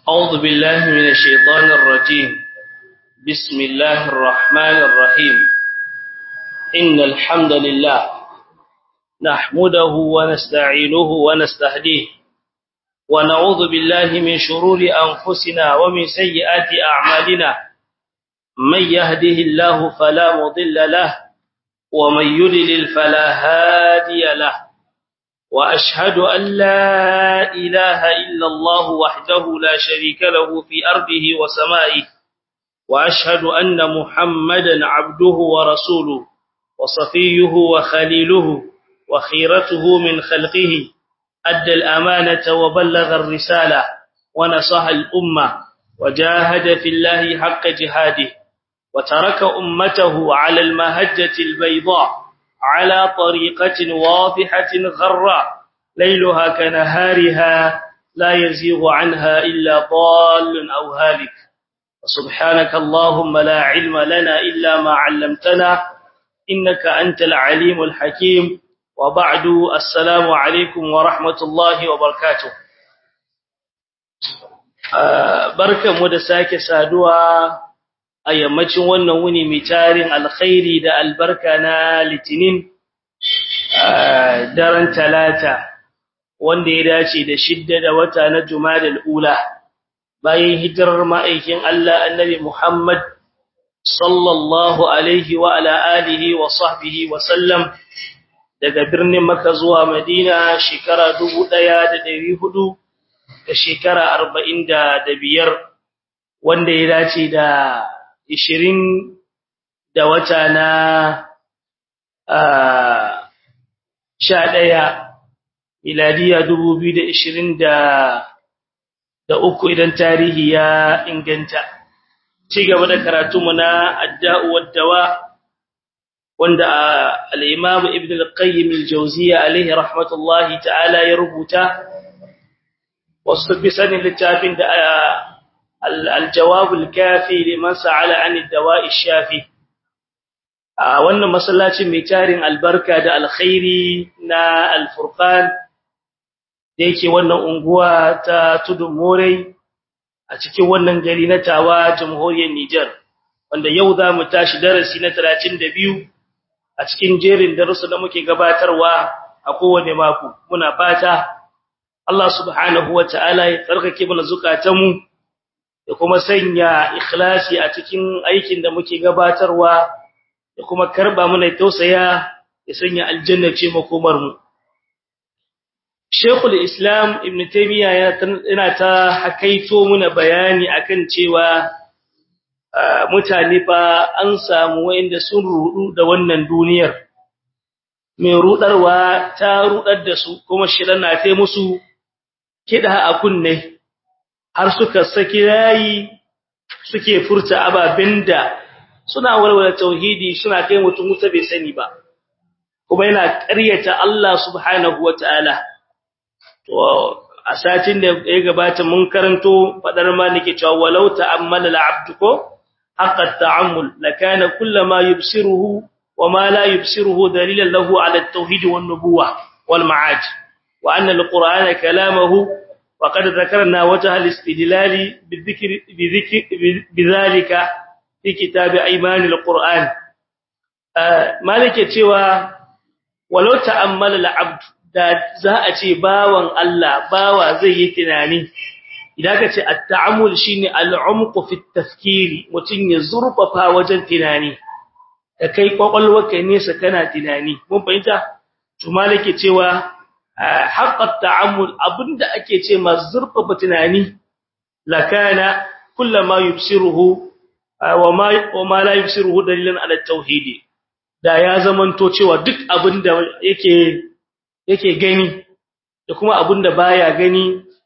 أعوذ بالله من الشيطان الرجيم بسم الله الرحمن الرحيم إن الحمد لله نحمده ونستعينه ونستهديه ونعوذ بالله من شرور أنفسنا ومن سيئات أعمالنا من يهده الله فلا مضل له ومن يضلل فلا هادي له وأشهد أن لا إله إلا الله وحده لا شريك له في أرضه وسمائه وأشهد أن محمدا عبده ورسوله وصفيه وخليله وخيرته من خلقه أدى الأمانة وبلغ الرسالة ونصح الأمة وجاهد في الله حق جهاده وترك أمته على المهجة البيضاء على طريقة واضحة غراء ليلها كنهارها لا يزيغ عنها إلا ضال أو هالك سبحانك اللهم لا علم لنا إلا ما علمتنا إنك أنت العليم الحكيم وبعد السلام عليكم ورحمة الله وبركاته barkan mu da sake saduwa a yammacin wannan wuni mai tarin alkhairi da albarka na litinin daren talata wanda ya dace da shidda da wata na jumadal ula bayan hijirar ma'aikin Allah annabi Muhammad sallallahu alaihi wa ala alihi wa sahbihi wa sallam daga birnin Makka zuwa Madina shekara 1400 da shekara 45 wanda ya dace da ishirin da wata na sha ɗaya miladiya dubu biyu da ishirin da uku idan tarihi ya inganta ci gaba da karatunmu na adda'u waddawa wanda al'imamu ibn al-qayyim al-jauziya alaihi rahmatullahi ta'ala ya rubuta wasu fi sanin littafin da الجواب الكافي لمن سأل عن الدواء الشافي wannan masallacin mai tarin albarka da alkhairi na alfurqan da yake wannan unguwa ta tudun morai a cikin wannan gari na tawa jamhuriyar Niger wanda yau za mu tashi darasi na 32 a cikin jerin darussa da muke gabatarwa a kowane mako muna fata Allah subhanahu wataala ya tsarkake mana zukatanmu da kuma sanya ikhlasi a cikin aikin da muke gabatarwa da kuma karba mana tausaya ya sanya aljanna ce makomar mu Sheikhul Islam Ibn Taymiyyah yana ta hakaito muna bayani akan cewa mutane fa an samu wanda sun rudu da wannan duniyar mai rudarwa ta rudar da su kuma shirin na tai musu kida a kunne har suka saki yayi suke furta ababen da suna walwala tauhidi suna kai mutum wuta bai sani ba kuma yana ƙaryata Allah subhanahu wataala to a satin da ya gabata mun karanto fadar maliki cewa walau ta'ammala al'abdu ko haqqa ta'ammul lakana kullama yubsiruhu wama la yubsiruhu dalilan lahu ala at-tauhid wan nubuwah wal ma'aj wa anna al-qur'ana kalamuhu وقد ذكرنا وجه الاستدلال بالذكر بذكر بذلك في كتاب ايمان القران مالك cewa walau ta'ammala al'abd da za a ce bawan Allah bawa zai yi tunani idan ka ce at-ta'ammul shine al-umq fi at-tafkiri mutun ya zurfafa wajen tunani da kai kwakwalwarka nesa kana tunani mun fahimta to malike cewa haqqat ta'ammul abinda ake ce mazurfa tunani lakana kullama yubsiruhu wama wama la yubsiruhu dalilan ala tauhidi da ya zamanto cewa duk abinda yake yake gani da kuma abinda baya gani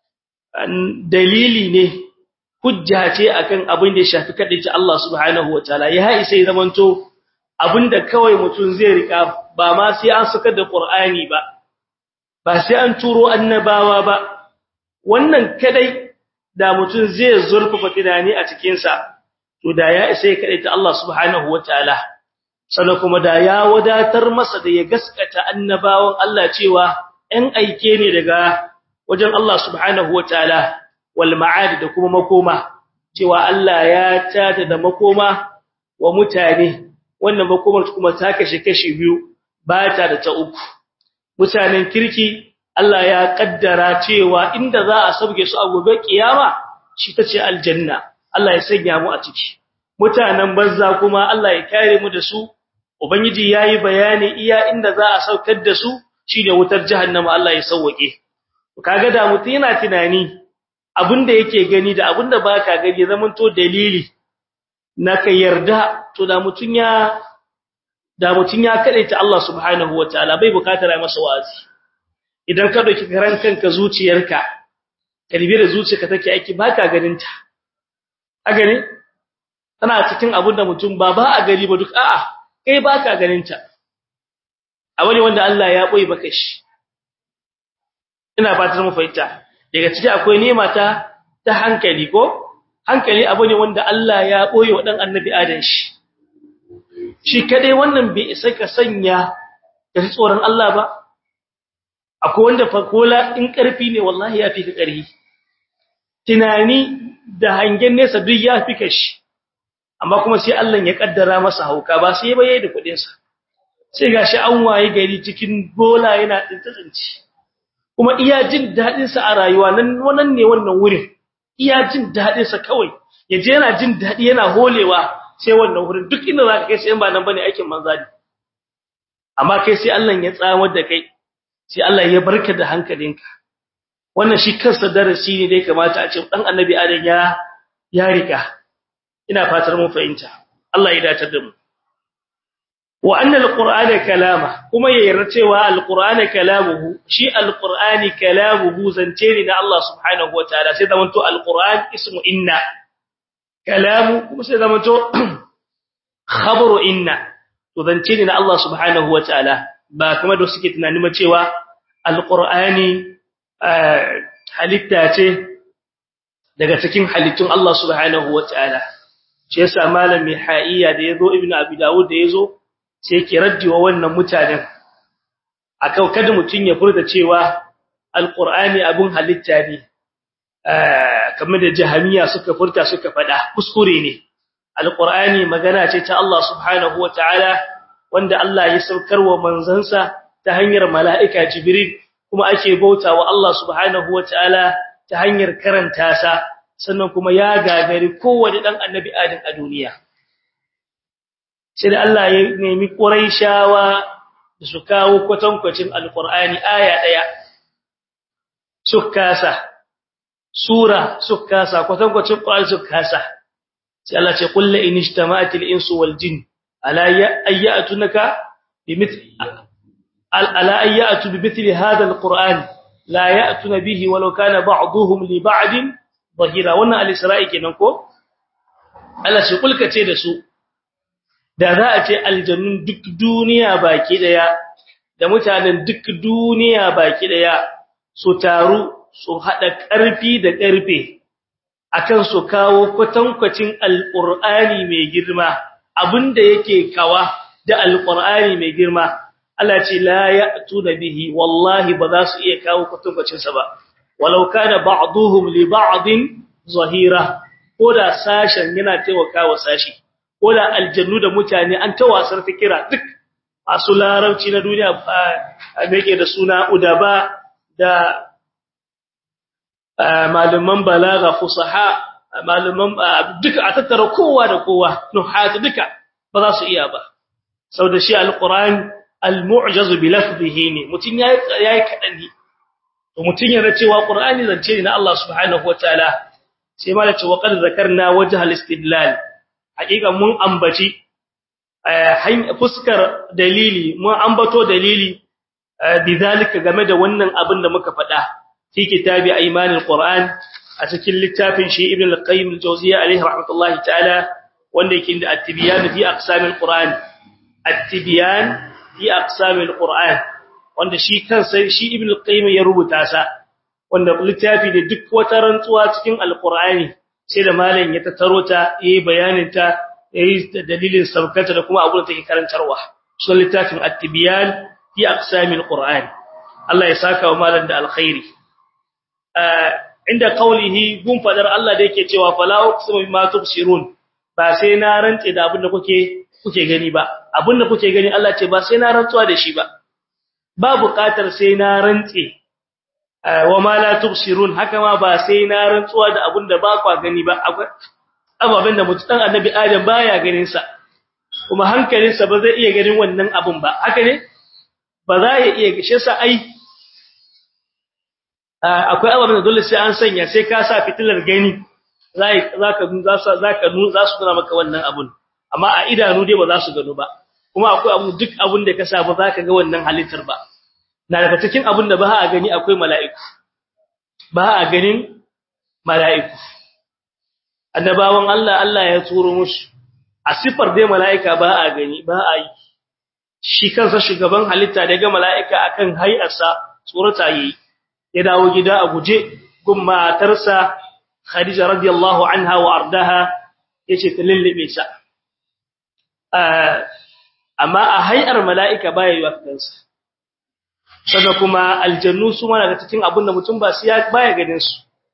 dalili ne hujja ce akan abin da ya shafi kadaici Allah subhanahu wataala ya isa ya zamanto abinda kawai mutum zai rika ba ma sai an saka da Qur'ani ba ba sai an turo annabawa ba wannan kadai da mutum zai zurfafa tunani a cikin sa to da ya isa ya kadaita Allah subhanahu wataala sannan kuma da ya wadatar masa da ya gaskata annabawan Allah cewa ɗan aike ne daga wajen Allah subhanahu wataala wal ma'ad da kuma makoma cewa Allah ya tada da makoma wa mutane wannan makomar kuma ta kashe kashi biyu ba ta da ta uku mutanen kirki Allah ya kaddara cewa inda za a sauke su a gobe kiyama shi tace aljanna Allah ya sanya mu a ciki mutanen banza kuma Allah ya kare mu da su ubangiji yayi bayani iya inda za a saukar da su shine wutar jahannama Allah ya sauke kaga da mutum yana tunani abinda yake gani da abinda baka gani zaman to dalili na ka yarda to da mutun ya da mutun ya kadaita Allah subhanahu wataala bai bukatar ai masa wa'azi idan ka dauki karan kanka zuciyarka kalbi da zuciyarka take aiki baka ganin ta a gani tana cikin abin da mutum ba ba a gari ba duk a'a kai baka ganin ta a wani wanda Allah ya boye baka shi ina fatar mu fahimta daga ciki akwai nema ta ta hankali ko hankali abu ne wanda Allah ya boye wa dan annabi Adam shi shi kadai wannan bai isa ka sanya da tsoron Allah ba akwai wanda fa kola in karfi ne wallahi ya fi ka karhi tunani da hangen nesa duk ya fi kashi amma kuma sai Allah ya kaddara masa hauka ba sai ba yayi da kudin sa sai gashi an waye gari cikin bola yana tsintsinci kuma iya jin dadin sa a rayuwa nan wannan ne wannan wurin iya jin dadin sa kawai yaje yana jin dadi yana holewa sai wannan wurin duk inda zaka kai sai ba nan bane aikin manzali amma kai sai Allah ya tsamar da kai sai Allah ya barka da hankalinka wannan shi kansa darasi ne da ya kamata a ce dan annabi adam ya ya rika ina fatar mun fahimta Allah ya datar da mu wa anna alqur'ana kalama kuma ya yarda cewa alqur'ana kalamuhu shi alqur'ani kalamuhu zance ne da Allah subhanahu wataala sai zamanto alqur'an ismu inna kalamu kuma sai zamanto khabaru inna to zance ne da Allah subhanahu wataala ba kamar da suke tunani ma cewa alqur'ani halitta ce daga cikin halittun Allah subhanahu wataala shi yasa malami ha'iya da yazo ibnu abi dawud da yazo sai yake raddiwa wannan mutanen akan kada mutun ya furta cewa alqur'ani abun halitta ne kamar da jahamiya suka furta suka fada kuskure ne alqur'ani magana ce ta Allah subhanahu wataala wanda Allah ya saukarwa manzansa ta hanyar mala'ika jibril kuma ake bautawa Allah subhanahu wataala ta hanyar karanta sa sannan kuma ya gagari kowanne dan annabi adam a duniya sai da Allah ya nemi quraishawa da su kawo kwatankwacin alqur'ani aya daya sukkasa sura sukkasa kwatankwacin qur'ani sukkasa sai Allah ce qul in ijtama'atil insu wal jin ala ayyatunaka bimithli ala ayyatu bimithli hadha alqur'an la ya'tuna bihi walau kana ba'dhuhum li ba'din zahira wannan al-isra'i kenan ko Allah shi kulka ce da su da za a ce aljannun duk duniya baki daya da mutanen duk duniya baki daya su taru su hada karfi da karfe akan su kawo kwatankwacin alqur'ani mai girma abinda yake kawa da alqur'ani mai girma Allah ce la ya'tuna bihi wallahi ba za su iya kawo kwatankwacin sa ba walau kana ba'dhum li ba'din zahira koda sashen yana taimakawa sashi koda aljannu da mutane an tawasar fikira duk masu larabci na duniya a yake da suna udaba da malaman balaga fusaha malaman duka a tattara kowa da kowa nuhat duka ba za su iya ba saboda shi alquran almu'jaz bi lafzihi ne mutun yayi yayi kadan ne to mutun yana cewa qur'ani zance ne na Allah subhanahu wataala sai ma da cewa qad zakarna wajh al-istidlal hakika mun ambaci fuskar dalili mun ambato dalili bidalika game da wannan abin da muka faɗa fi kitabi aymanil qur'an a cikin littafin shi ibn al-qayyim al-jawziyya alayhi rahmatullahi ta'ala wanda yake da at-tibyan fi aqsamil qur'an at-tibyan fi aqsamil qur'an wanda shi kansa shi ibn al-qayyim ya rubuta sa wanda littafi da duk wata rantsuwa cikin al-qur'ani sai da malam ya tattaro ta yayi bayanin ta yayi dalilin sabkata da kuma abun da take karantarwa sunan littafin at-tibyan fi aqsamil qur'an Allah ya saka wa malam da alkhairi inda qaulihi gun fadar Allah da yake cewa fala uqsimu bima tubsirun ba sai na rantse da abin da kuke kuke gani ba abin da kuke gani Allah ce ba sai na rantsuwa da shi ba ba buƙatar sai na rantse wa ma la tubsirun haka ma ba sai na rantsuwa da abin da ba kwa gani ba ababen da mutum dan annabi Adam baya ganin sa kuma hankalinsa ba zai iya ganin wannan abun ba haka ne ba za ya iya gishe sa ai akwai ababen da dole sai an sanya sai ka sa fitilar gani zai zaka zaka zaka za su nuna maka wannan abun amma a idanu dai ba za su gano ba kuma akwai abu duk abun da ka sa ba zaka ga wannan halittar ba na daga cikin abun da ba a gani akwai mala'iku ba a ganin mala'iku annabawan Allah Allah ya turo musu a sifar dai mala'ika ba a gani ba a yi shi kansa shugaban halitta daga mala'ika akan hayarsa tsorata yi ya dawo gida a guje gun matarsa Khadija radiyallahu anha wa ardaha yace ta lullube sa amma a hayar mala'ika baya yi wakansa sannan kuma aljannu su ma daga cikin abin da mutum ba su ya baya ganin su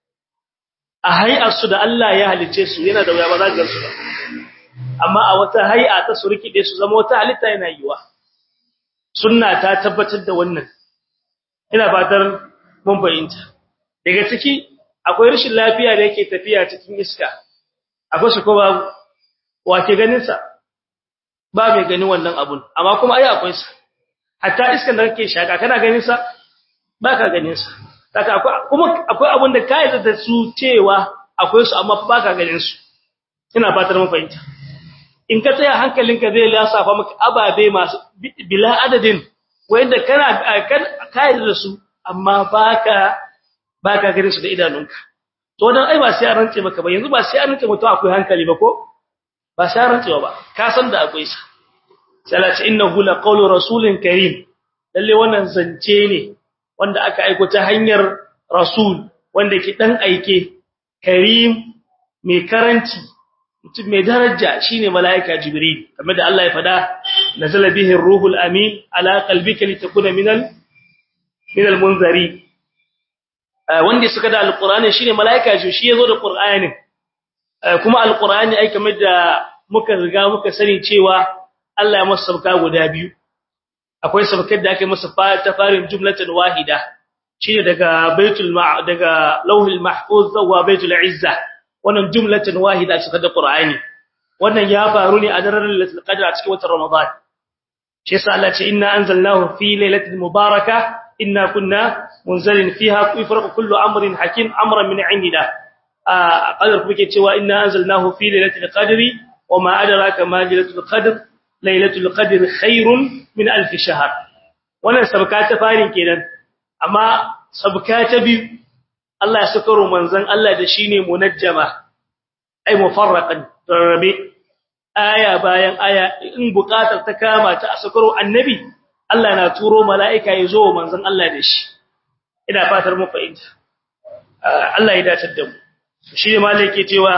a hayar su da Allah ya halice su yana da wuya ba za ka gansu ba amma a wata hay'a ta su rikide su zama wata halitta yana yiwa sunna ta tabbatar da wannan ina fatar mun fahimta daga ciki akwai rashin lafiya da yake tafiya cikin iska akwai shi ko babu wace ganin sa ba mai ganin wannan abun amma kuma ai akwai sa hatta iskan da kake shaka kana ganin sa baka ganin sa saka akwai kuma akwai abun da kai da su cewa akwai su amma baka ganin su ina fatar mun fahimta in ka tsaya hankalinka zai lasafa maka ababe masu bila adadin wanda kana kai da su amma baka baka ganin su da idanunka to dan ai ba sai an rantse maka ba yanzu ba sai an rantse mutum akwai hankali ba ko ba sai an rantse ba ka san da akwai sa salati innahu la qawlu rasulin karim lalle wannan zance ne wanda aka aiko ta hanyar rasul wanda ke dan aike karim mai karanci mutum mai daraja shine malaika jibril kamar da Allah ya fada nazala bihi ruhul amin ala qalbika litakuna minal minal munzari wanda suka da alqur'ani shine malaika ji shi yazo da qur'anin kuma alqur'ani ai kamar da muka riga muka sani cewa Allah ya masa sabka guda biyu akwai sabkar da aka masa ta farin jumlatan wahida shine daga baitul daga lauhul mahfuz zuwa baitul izza wannan jumlatan wahida suka da qur'ani wannan ya faru ne a daren lailatul qadr a cikin watan ramadan shi yasa Allah ce inna anzalnahu fi lailatin mubarakah inna kunna munzalin fiha yufraqu kullu amrin hakim amran min indina a qadar kuke cewa inna anzalnahu fi lailatul qadri wama adraka ma lailatul qadr lailatul qadr khairun min alf shahr wannan sabka ta farin kenan amma sabka ta biyu Allah ya saka manzon Allah da shine munajjama ai mufarraqan rabi aya bayan aya in bukatar ta kama ta asakaro annabi Allah na turo mala'ika ya zo manzon Allah da shi ina fatar mu fahimta Allah ya dace da mu shi ne malai yake cewa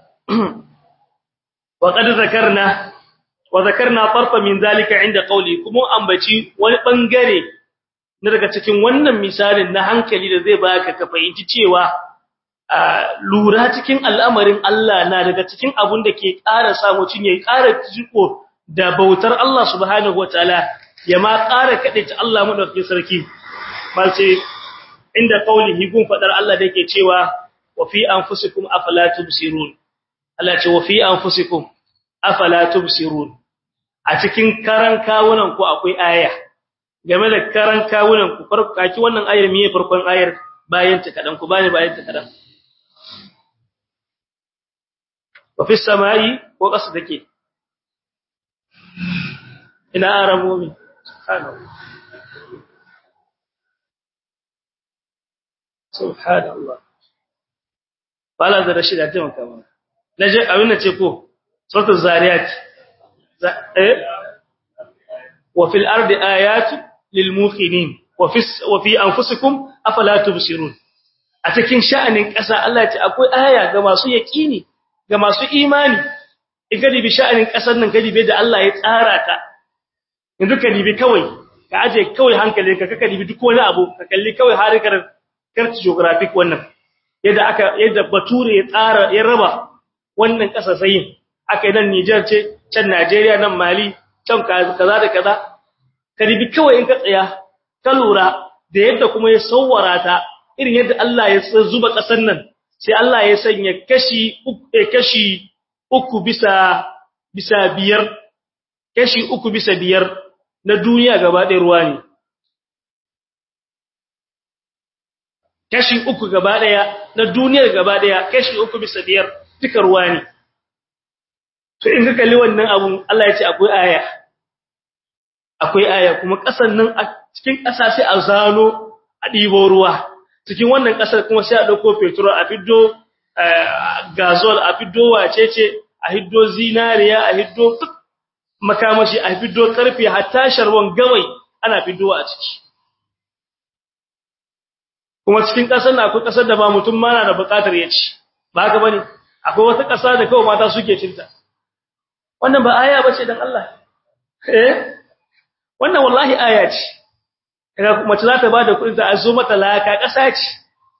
wa qad zakarna wa zakarna tarfa min zalika inda qawli kuma ambaci wani bangare na daga cikin wannan misalin na hankali da zai baka ka fahimci cewa lura cikin al'amarin Allah na daga cikin abun da ke ƙara samu cin yayi ƙara jiko da bautar Allah subhanahu wataala ya ma ƙara kade ta Allah madaukakin sarki malce inda qaulihi gun fadar Allah da yake cewa wa fi anfusikum afala tubsirun Allah ce wa fi anfusikum afala tubsirun a cikin karan kawunan ku akwai aya game da karan kawunan ku farko kaki wannan ayar miye farkon ayar bayan ta kadan ku bani bayan ta kadan wa fi samai ko kasa take ina arabomi subhanallah subhanallah bala da rashid da taimaka mana naje abin da ce ko suratul zariyat eh wa fil ardi ayat lil muqinin wa fi wa fi anfusikum afala tubsirun a cikin sha'anin ƙasa Allah ya ce akwai aya ga masu yaqini ga masu imani in ka dibi sha'anin ƙasar nan ka dibi da Allah ya tsara ta yanzu ka dibi kawai ka aje kawai hankalinka ka ka dibi duk wani abu ka kalli kawai harkar karti geographic wannan yadda aka yadda bature ya tsara ya raba wannan kasasayin aka nan Niger ce can Najeriya nan Mali can kaza da kaza karibi kawai in ka tsaya ka lura da yadda kuma ya sawwara ta irin yadda Allah ya zuba kasar nan sai Allah ya sanya kashi uku kashi uku bisa bisa biyar kashi uku bisa biyar na duniya gaba ɗaya ruwa ne kashi uku gaba ɗaya na duniyar gaba ɗaya kashi uku bisa biyar duka ruwa ne to in ka kalli wannan abun Allah ya ce akwai aya akwai aya kuma ƙasar nan a cikin ƙasa sai a zano a ɗibo ruwa cikin wannan ƙasar kuma sai a ɗauko petrol a fiddo gazol a fiddo wacece a hiddo zinariya a hiddo duk makamashi a fiddo karfe hatta sharwan gawai ana fiddo a ciki kuma cikin ƙasar na akwai ƙasar da ba mutum ma na da buƙatar ya ci ba haka bane akwai wata ƙasa da kawai mata suke cinta wannan ba aya bace dan Allah eh wannan wallahi aya ce kaga mace za ta bada kuɗin ta azo mata laka ƙasa ce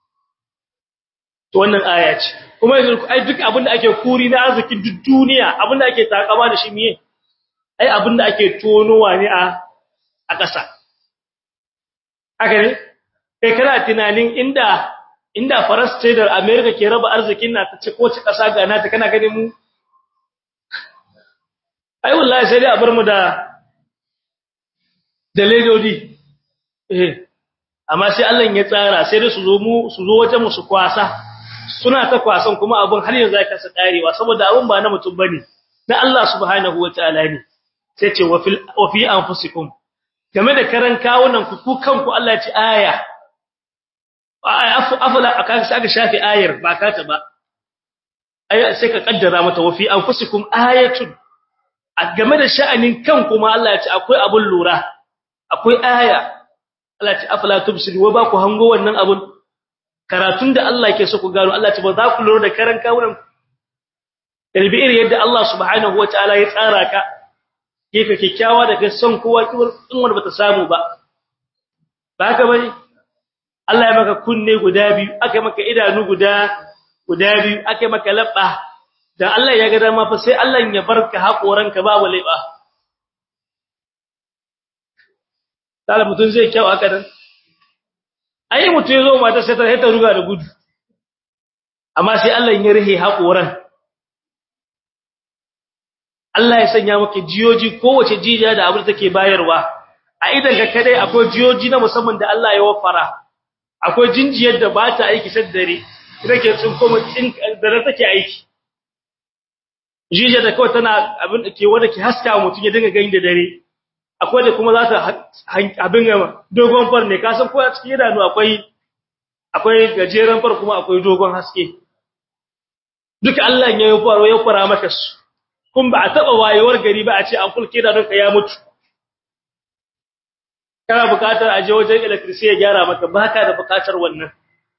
to wannan aya ce kuma yanzu ai duk abin da ake kuri na arzikin duk duniya abin da ake takama da shi miye ai abin da ake tonowa ne a a ƙasa haka ne kai kana tunanin inda inda faras ce da America ke raba arzikin na ta ce ko ci ƙasa ga nata kana ganin mu ai wallahi sai dai a bar mu da da ledodi eh amma sai Allah ya tsara sai dai su zo mu su zo wajen mu su kwasa suna ta kwasan kuma abun har yanzu aka sa karewa saboda abun ba na mutum bane na Allah subhanahu wataala ne sai ce wa fil wa fi anfusikum game da karan kawunan ku ku kanku Allah ya ci aya afala aka aka shafi ayar ba ka ta ba ai sai ka kaddara mata wa fi anfusikum ayatun game da sha'anin kanku ma Allah ya ce akwai abun lura akwai aya Allah ya ce afala tubsiru wa ba ku hango wannan abun karatun da Allah yake so ku gano Allah ya ce ba za ku lura da karan kawunan kalbi iri yadda Allah subhanahu wataala ya tsara ka gefe kikkiawa daga son kowa kiwar in wanda bata samu ba ba haka bane Allah ya maka kunne guda biyu aka maka idanu guda guda biyu aka maka labba dan Allah ya ga dama fa sai Allah ya barka hakoranka babu laiba dala mutun zai kyau aka dan ai mutun yazo mata sai ta ta ruga da gudu amma sai Allah ya rihe hakoran Allah ya sanya maka jiyoji kowace jijiya da abin da take bayarwa a idan ka kadai akwai jiyoji na musamman da Allah ya wafara akwai jinjiyar da ba ta aiki sai dare take tsin kuma tsin da take aiki jijiyar da kawai tana abin da ke wanda ke haska mutum ya dinga gani da dare akwai da kuma za ta abin dogon far ne ka san ko a cikin idanu akwai akwai gajeren far kuma akwai dogon haske duka Allah ya yi faro ya fara maka su kun ba a taba wayewar gari ba a ce an kulke da donka ya mutu kana bukatar aje wajen electricity ya gyara maka baka da bukatar wannan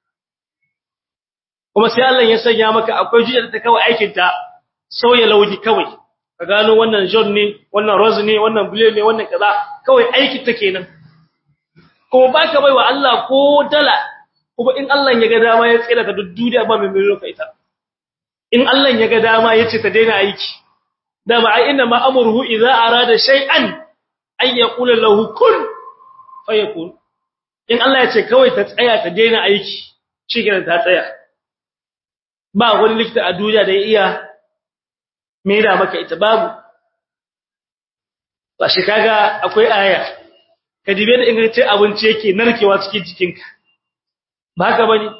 kuma sai Allah ya sanya maka akwai jijiyar da ta kawai aikin ta sauya launi kawai ka gano wannan john ne wannan rose ne wannan blue ne wannan kaza kawai aiki ta kenan kuma baka baiwa Allah ko dala kuma in Allah ya ga dama ya tsira ka duk duniya ba mai mai ita in Allah ya ga dama ya ce ta daina aiki dama ai inna ma amruhu idza arada shay'an ay yaqula lahu kun fayakun in Allah ya ce kawai ta tsaya ta daina aiki shikenan ta tsaya ba wani likita a duniya da ya iya mera maka ita babu ba shi kaga akwai aya ka dibe da ingancin abinci yake narkewa cikin jikinka ba haka bane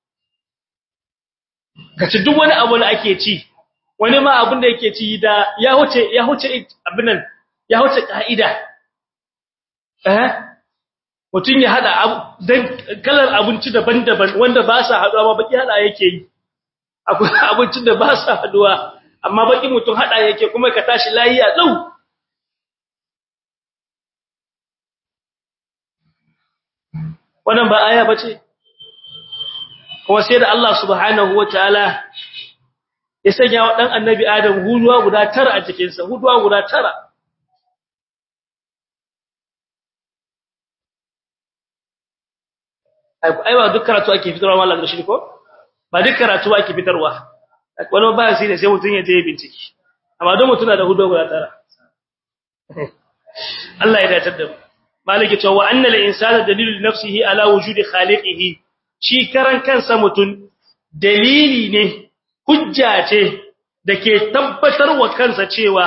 ka ci duk wani abu da ake ci wani ma abin da yake ci da ya huce ya huce abin nan ya huce kaida eh mutun ya hada dan kalar abinci daban-daban wanda ba sa haduwa ba baki hada yake yi akwai abincin da ba sa haduwa amma baki mutum hada yake kuma ka tashi layiya lau wannan ba aya bace kuma sai da Allah subhanahu wataala ya sanya wa dan annabi Adam huduwa guda tara a cikin sa huduwa guda tara ai ba duk karatu ake fitarwa mallan da shi ko ba duk karatu ake fitarwa wani ba shi ne sai mutun ya je bincike amma don mutuna da hudu guda tara Allah ya dace da mu maliki cewa anna al insana dalilu nafsihi ala wujudi khaliqihi shi karan kansa mutun dalili ne hujja ce dake tabbatar wa kansa cewa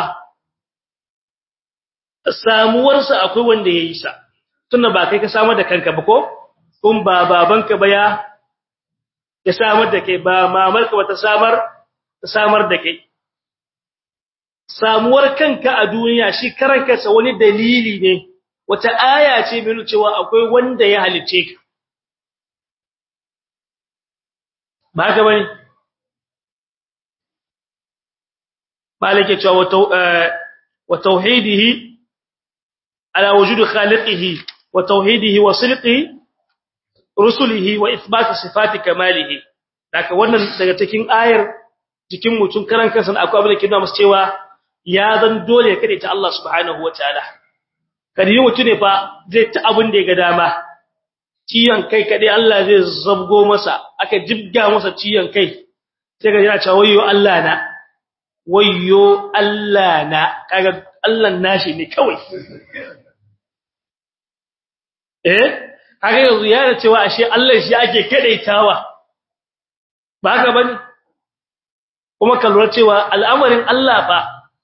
samuwarsa akwai wanda yayi sa tunda ba kai ka samar da kanka ba ko kun ba babanka ba ya ya samar da kai ba mamarka ba ta samar ta samar da kai samuwar kanka a duniya shi karan kansa wani dalili ne wata aya ce mai cewa akwai wanda ya halice ka ba haka bane malike cewa wa tauhidihi ala wujudi khaliqihi wa tauhidihi wa silqihi rusulihi wa ithbat sifati kamalihi daga wannan daga cikin ayar cikin mutun karan kansa akwai abin da ke nuna masa cewa ya zan dole ya kade ta Allah subhanahu wataala kada yi mutune fa zai ta abin da ya ga dama ciyan kai kade Allah zai zabgo masa aka jibga masa ciyan kai sai ga yana cewa wayyo Allah na wayyo Allah na kaga Allah nashi ne kawai eh kaga yanzu ya da cewa ashe Allah shi ake kadaitawa ba haka bane kuma ka lura cewa al'amarin Allah ba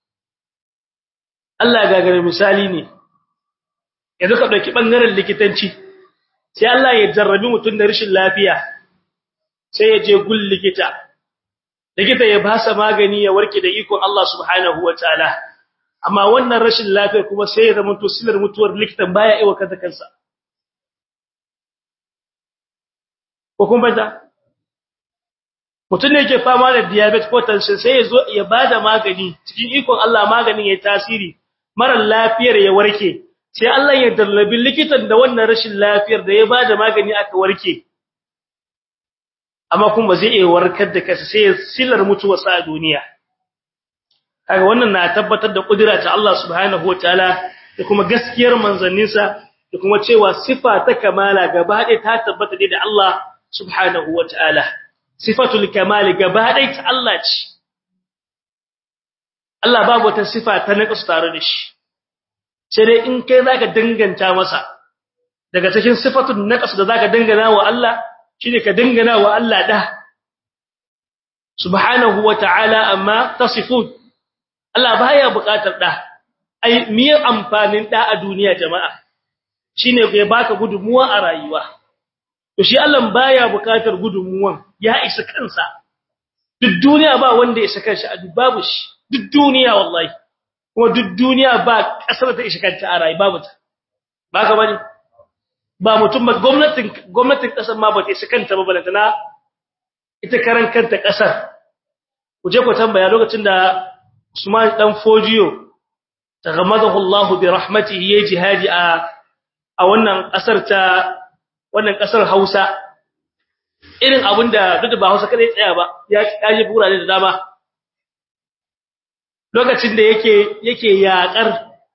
Allah gagare misali ne yanzu ka dauki bangaren likitanci sai Allah ya jarrabi mutum da rashin lafiya sai ya je gul likita likita ya basa magani ya warke da ikon Allah subhanahu wataala amma wannan rashin lafiya kuma sai ya zama to silar mutuwar likitan baya aiwa kanta kansa ko kun banta mutum ne yake fama da diabetes ko tension sai ya zo ya bada magani cikin ikon Allah maganin ya tasiri mara lafiyar ya warke sai Allah ya dallabi likitan da wannan rashin lafiyar da ya bada magani aka warke amma kuma ba zai iya warkar da kansa sai silar mutuwa sa duniya kaga wannan na tabbatar da kudura ta Allah subhanahu wataala da kuma gaskiyar manzanninsa da kuma cewa sifa ta kamala gaba ɗaya ta tabbata da Allah subhanahu wataala sifatul kamali gaba ɗaya ta Allah ce Allah babu wata sifa ta naqas tare da shi sai dai in kai zaka danganta masa daga cikin sifatul naqas da zaka dangana wa Allah shine ka dangana wa Allah da subhanahu wataala amma tasifun Allah baya buƙatar da ai miye amfanin da a duniya jama'a shine ya baka gudunmuwa a rayuwa to shi Allah baya buƙatar gudunmuwan ya isa kansa duk duniya ba wanda ya saka shi a babu shi duk duniya wallahi kuma duk duniya ba kasar ta isa kanta a rayuwa babu ta ba ka bane ba mutum ba gwamnatin gwamnatin kasar ma ba ta isa kanta ba balantana ita karan kanta kasar ku je ku tambaya lokacin da Usman dan Fojiyo tagamadahu Allah bi rahmatihi ya jihadi a a wannan kasar ta wannan kasar Hausa irin abinda duk da ba Hausa kada ya tsaya ba ya kaje burane da dama lokacin da yake yake yakar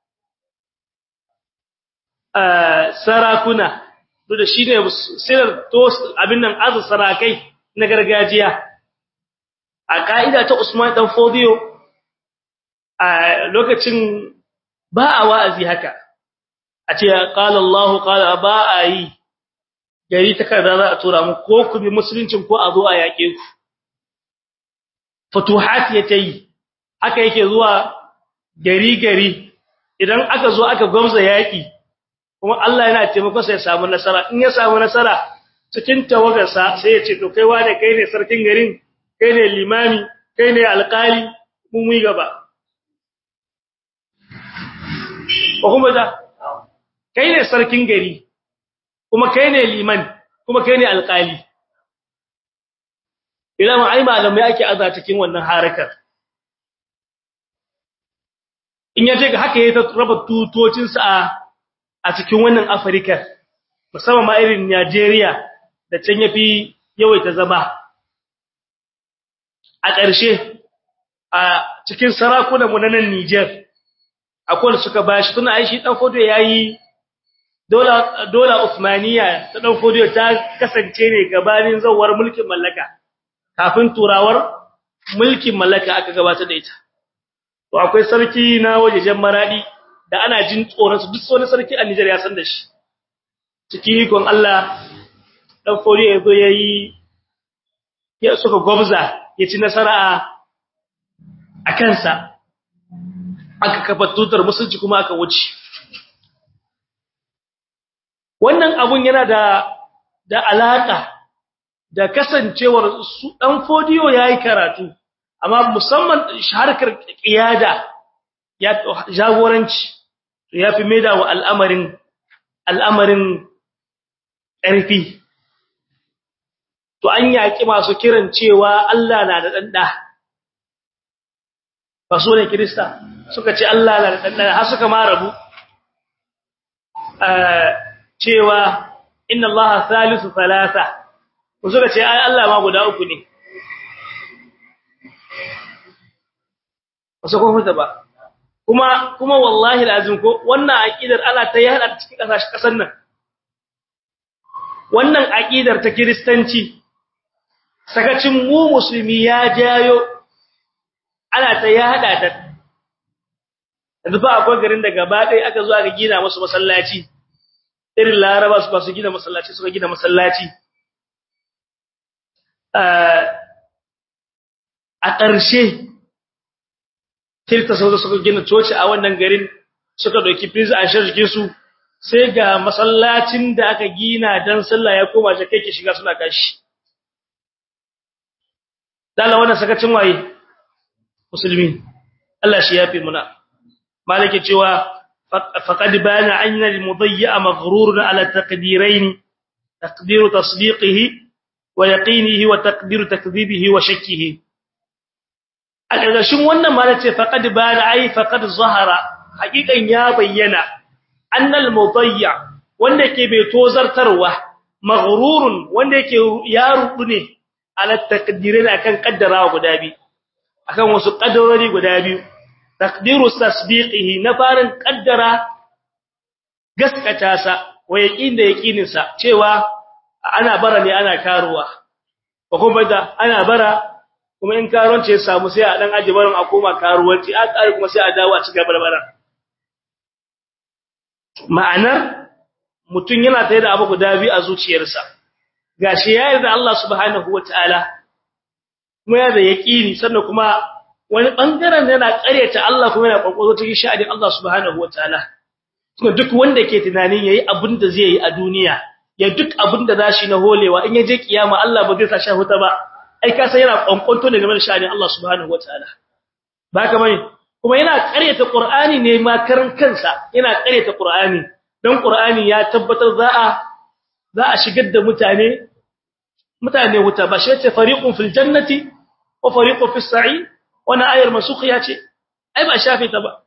sarakuna duk da shine sirar to abin nan azu sarakai na gargajiya a kaida ta Usman dan Fodio a lokacin ba a wa'azi haka a ce qala Allah qala ba a yi gari takarda za a tura mu ko ku bi musuluncin ko a zo a yake ku futuhat yayi haka yake zuwa gari gari idan aka zo aka gwamza yaki kuma Allah yana taimako sai ya samu nasara in ya samu nasara cikin tawagarsa sai ya ce to kai wane kai ne sarkin garin kai ne limami kai ne alƙali mun mu gaba ko kuma da kai ne sarkin gari kuma kai ne liman kuma kai ne alƙali idan ai malamai ake aza cikin wannan harakar in yaje ga haka yayin raba tutocin sa a cikin wannan Afirka musamman ma irin Nigeria da can yafi yawaita zama a ƙarshe a cikin sarakunan mu na nan Niger akwai da suka bashi tuna aishi dan fodo yayi dola dola Uthmaniya ta dan fodo ta kasance ne gabanin zawar mulkin mallaka kafin turawar mulkin mallaka aka gabatar da ita to akwai sarki na wajejen maradi da ana jin tsoron su duk wani sarki a Niger ya san da shi cikin ikon Allah dan fori ya zo yayi ya suka gwabza ya ci nasara a kansa aka kafa tutar musulci kuma aka wuce wannan abun yana da da alaka da kasancewar su dan fodiyo yayi karatu amma musamman harkar kiyada ya jagoranci to yafi maida wa al'amarin al'amarin ƙarfi to an yaki masu kiran cewa Allah na da danda ba so ne kirista suka ce Allah na da danda har suka ma rabu cewa inna Allah thalithu thalatha suka ce ai Allah ma guda uku ne wasu kun huta ba kuma kuma wallahi lazim ko wannan aqidar Allah ta yi hada cikin kasashen kasan nan wannan aqidar ta kristanci sakacin mu musulmi ya jayo ana ta ya hada ta yanzu ba akwai garin da gaba ɗaya aka zo aka gina musu masallaci irin laraba su ba su gina masallaci suka gina masallaci a ƙarshe kirta sau da suka gina coci a wannan garin suka ɗauki pizza a shirgin su sai ga masallacin da aka gina don sallah ya koma shi kai ke shiga suna kashi dala wannan sakacin waye musulmi Allah shi yafi muna malike cewa faqad bana anna al-mudayya maghrurun ala taqdirain taqdir tasdiqihi wa yaqinihi wa taqdir takdhibihi wa shakkihi a ƙarƙashin wannan malace faqad bana ai faqad zahara haƙiƙan ya bayyana annal mudayya wanda yake bai tozartarwa maghrurun wanda yake ya rubu ne ala taqdirin akan kaddarawa guda biyu akan wasu kaddarori guda biyu taqdiru tasbiqihi na farin kaddara gaskata sa wa yaqin da yaqinin sa cewa ana bara ne ana karuwa ko kuma da ana bara kuma in karuwanci ya samu sai a dan aje barin a koma karuwanci a tsari kuma sai a dawo a cikin barbara ma'anar mutun yana tare da abu guda biyu a zuciyarsa gashi ya yarda Allah subhanahu wataala kuma yana da yaqini sannan kuma wani bangaren yana ƙaryata Allah kuma yana kokoro cikin sha'anin Allah subhanahu wataala kuma duk wanda ke tunanin yayi abin da zai yi a duniya ya duk abin da zashi na holewa in yaje kiyama Allah ba zai sa shi huta ba ai ka san yana kwankwanto ne game da sha'anin Allah subhanahu wataala ba ka mai kuma yana ƙaryata Qur'ani ne ma karan kansa yana ƙaryata Qur'ani dan Qur'ani ya tabbatar za a za a shigar da mutane mutane wuta ba shi ce fariqun fil jannati wa fariqun fis sa'ir wana ayar masukhiya ce ai ba shafe ta ba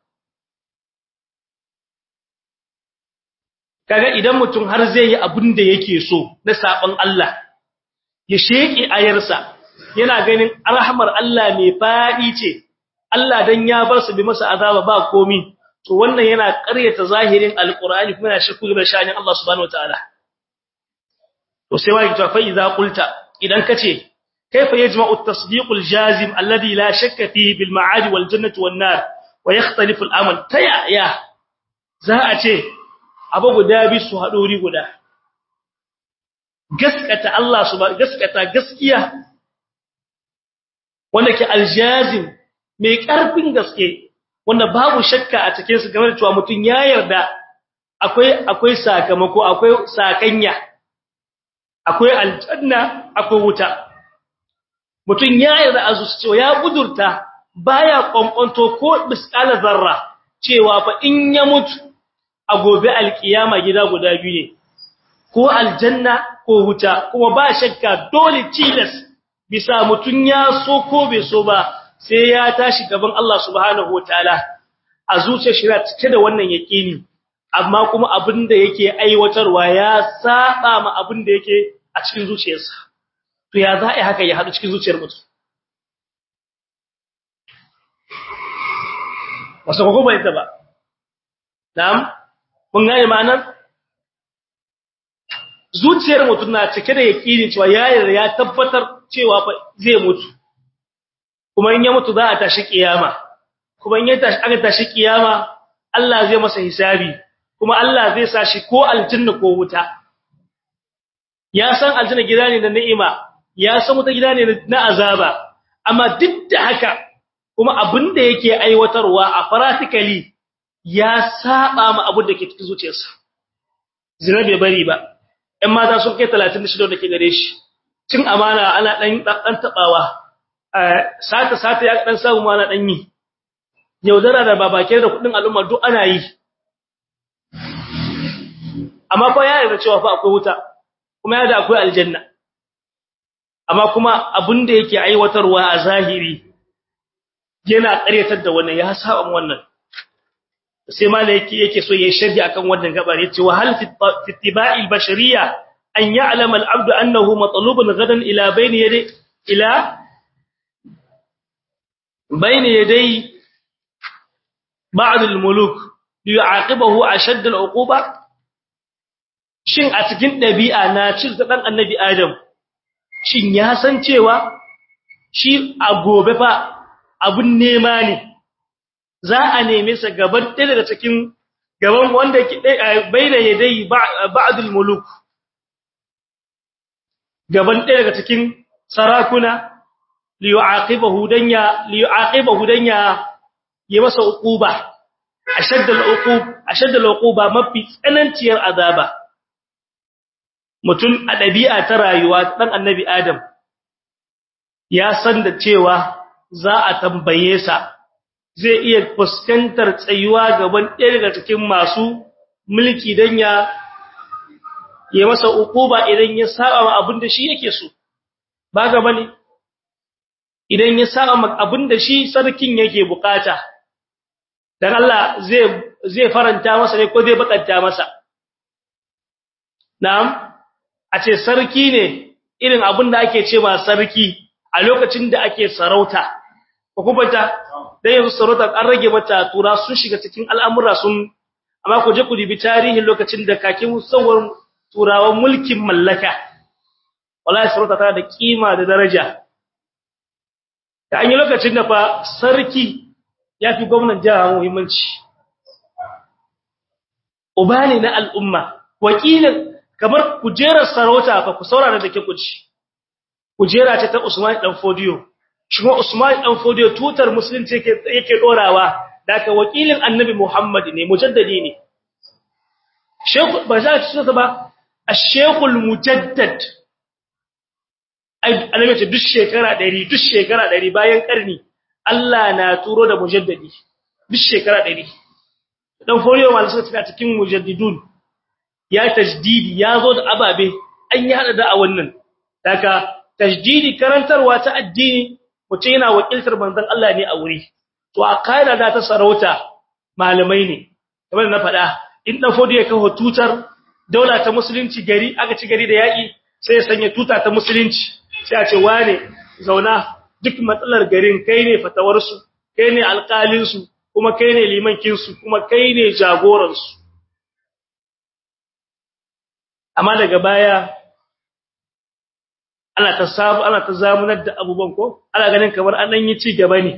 kaga idan mutum har zai yi abin da yake so na saban Allah ya sheki ayarsa yana ganin rahmar Allah mai fadi ce Allah dan ya bar su bi masa azaba ba komi to wannan yana ƙaryata zahirin alqur'ani kuma yana shakku da shanin Allah subhanahu wataala to sai wai ta fa idza qulta idan kace kaifa yajma'u at-tasdiq al-jazim alladhi la shakka fihi bil ma'ad wal jannati wan nar wa yakhtalifu al-amal taya ya za a ce abu guda bi su haɗori guda gaskata Allah subhanahu gaskata gaskiya wanda ke aljazim mai ƙarfin gaske wanda babu shakka a cikin su game da cewa mutum ya yarda akwai akwai sakamako akwai sakanya akwai aljanna akwai wuta mutum ya yarda a zuci cewa ya budurta baya kwankwanto ko misqala zarra cewa fa in ya mutu a gobe alkiyama gida guda biyu ne ko aljanna ko wuta kuma ba shakka dole tilas bisa mutun ya so ko bai so ba sai ya tashi gaban Allah subhanahu wataala a zuciyar shi cike da wannan yaqini amma kuma abinda yake aiwatarwa ya saba ma abinda yake a cikin zuciyarsa to ya za a haka ya hadu cikin zuciyar mutum wasu ko ba ita ba na'am mun gane ma'anar zuciyar mutum na cike da yakini cewa ya yarda ya tabbatar cewa fa zai mutu kuma in ya mutu za a tashi kiyama kuma in ya tashi aka tashi kiyama Allah zai masa hisabi kuma Allah zai sa shi ko aljanna ko wuta ya san aljanna gida ne na ni'ima ya san wuta gida ne na azaba amma duk da haka kuma abin da yake aiwatarwa a practically ya saba ma abin da ke cikin zuciyarsa zina bai bari ba ɗan mata sun kai 36 da ke gare shi cin amana ana dan dan tabawa sata sata ya dan samu mana dan yi yaudara da babake da kudin al'umma duk ana yi amma fa ya yarda cewa fa akwai wuta kuma ya da akwai aljanna amma kuma abin da yake aiwatarwa a zahiri yana ƙaryatar da wannan ya saba wannan sai malai yake yake so yayin sharhi akan wannan gabar yace wa hal fi ittiba'il bashariyya an ya'lama al-'abd annahu matlubun gadan ila bayni yadi ila bayni yaday ba'd al-muluk liyu'aqibahu ashadd al-'uquba shin a cikin dabi'a na cin dan annabi adam shin ya san cewa shi a gobe fa abun nema ne za a neme sa gaban ɗaya daga cikin gaban wanda ke baina yadai ba'dul muluk gaban ɗaya daga cikin sarakuna liyu'aqibahu danya liyu'aqibahu danya ya masa uquba ashaddal uqub ashaddal uquba mafi tsananciyar azaba mutum a ɗabi'a ta rayuwa dan annabi adam ya san da cewa za a tambaye sa zai iya fuskantar tsayuwa gaban ɗaya daga cikin masu mulki dan ya ya masa ukuba idan ya saba ma abin da shi yake so ba ga bane idan ya saba ma abin da shi sarkin yake bukata dan Allah zai zai faranta masa ne ko zai bakanta masa na'am a ce sarki ne irin abin da ake cewa sarki a lokacin da ake sarauta ko kuma ta dan yanzu sarauta an rage mata tura sun shiga cikin al'amura sun amma ku je ku dibi tarihin lokacin da kakin musawar turawan mulkin mallaka wallahi sarauta tana da kima da daraja da an yi lokacin da fa sarki ya fi gwamnan jiha muhimmanci uba ne na al'umma wakilin kamar kujerar sarauta fa ku saurara da ke kuci kujera ce ta Usman dan Fodiyo shi kuma Usman dan Fodiyo tutar musulunci yake yake dorawa daga wakilin Annabi Muhammad ne mujaddadi ne Sheikh ba za ta tsaya ba Ash-Sheikhul Mujaddad ai annabi ce duk shekara 100 duk shekara 100 bayan karni Allah na turo da mujaddadi duk shekara 100 dan Fodiyo wanda suka cikin mujaddidun ya tajdidi ya zo da ababe an yi hada da a wannan daga tajdidi karantarwa ta addini mutum yana wakiltar manzon Allah ne a wuri to a kaida da ta sarauta malamai ne kamar na faɗa in dan fodi ya kawo tutar daula ta musulunci gari aka ci gari da yaki sai ya sanya tuta ta musulunci sai a ce wane zauna duk matsalar garin kai ne fatawar su kai ne alƙalin su kuma kai ne limankin su kuma kai ne jagoran su amma daga baya ana ta sabu ana ta zamunar da abubuwan ko ana ganin kamar an dan yi ci gaba ne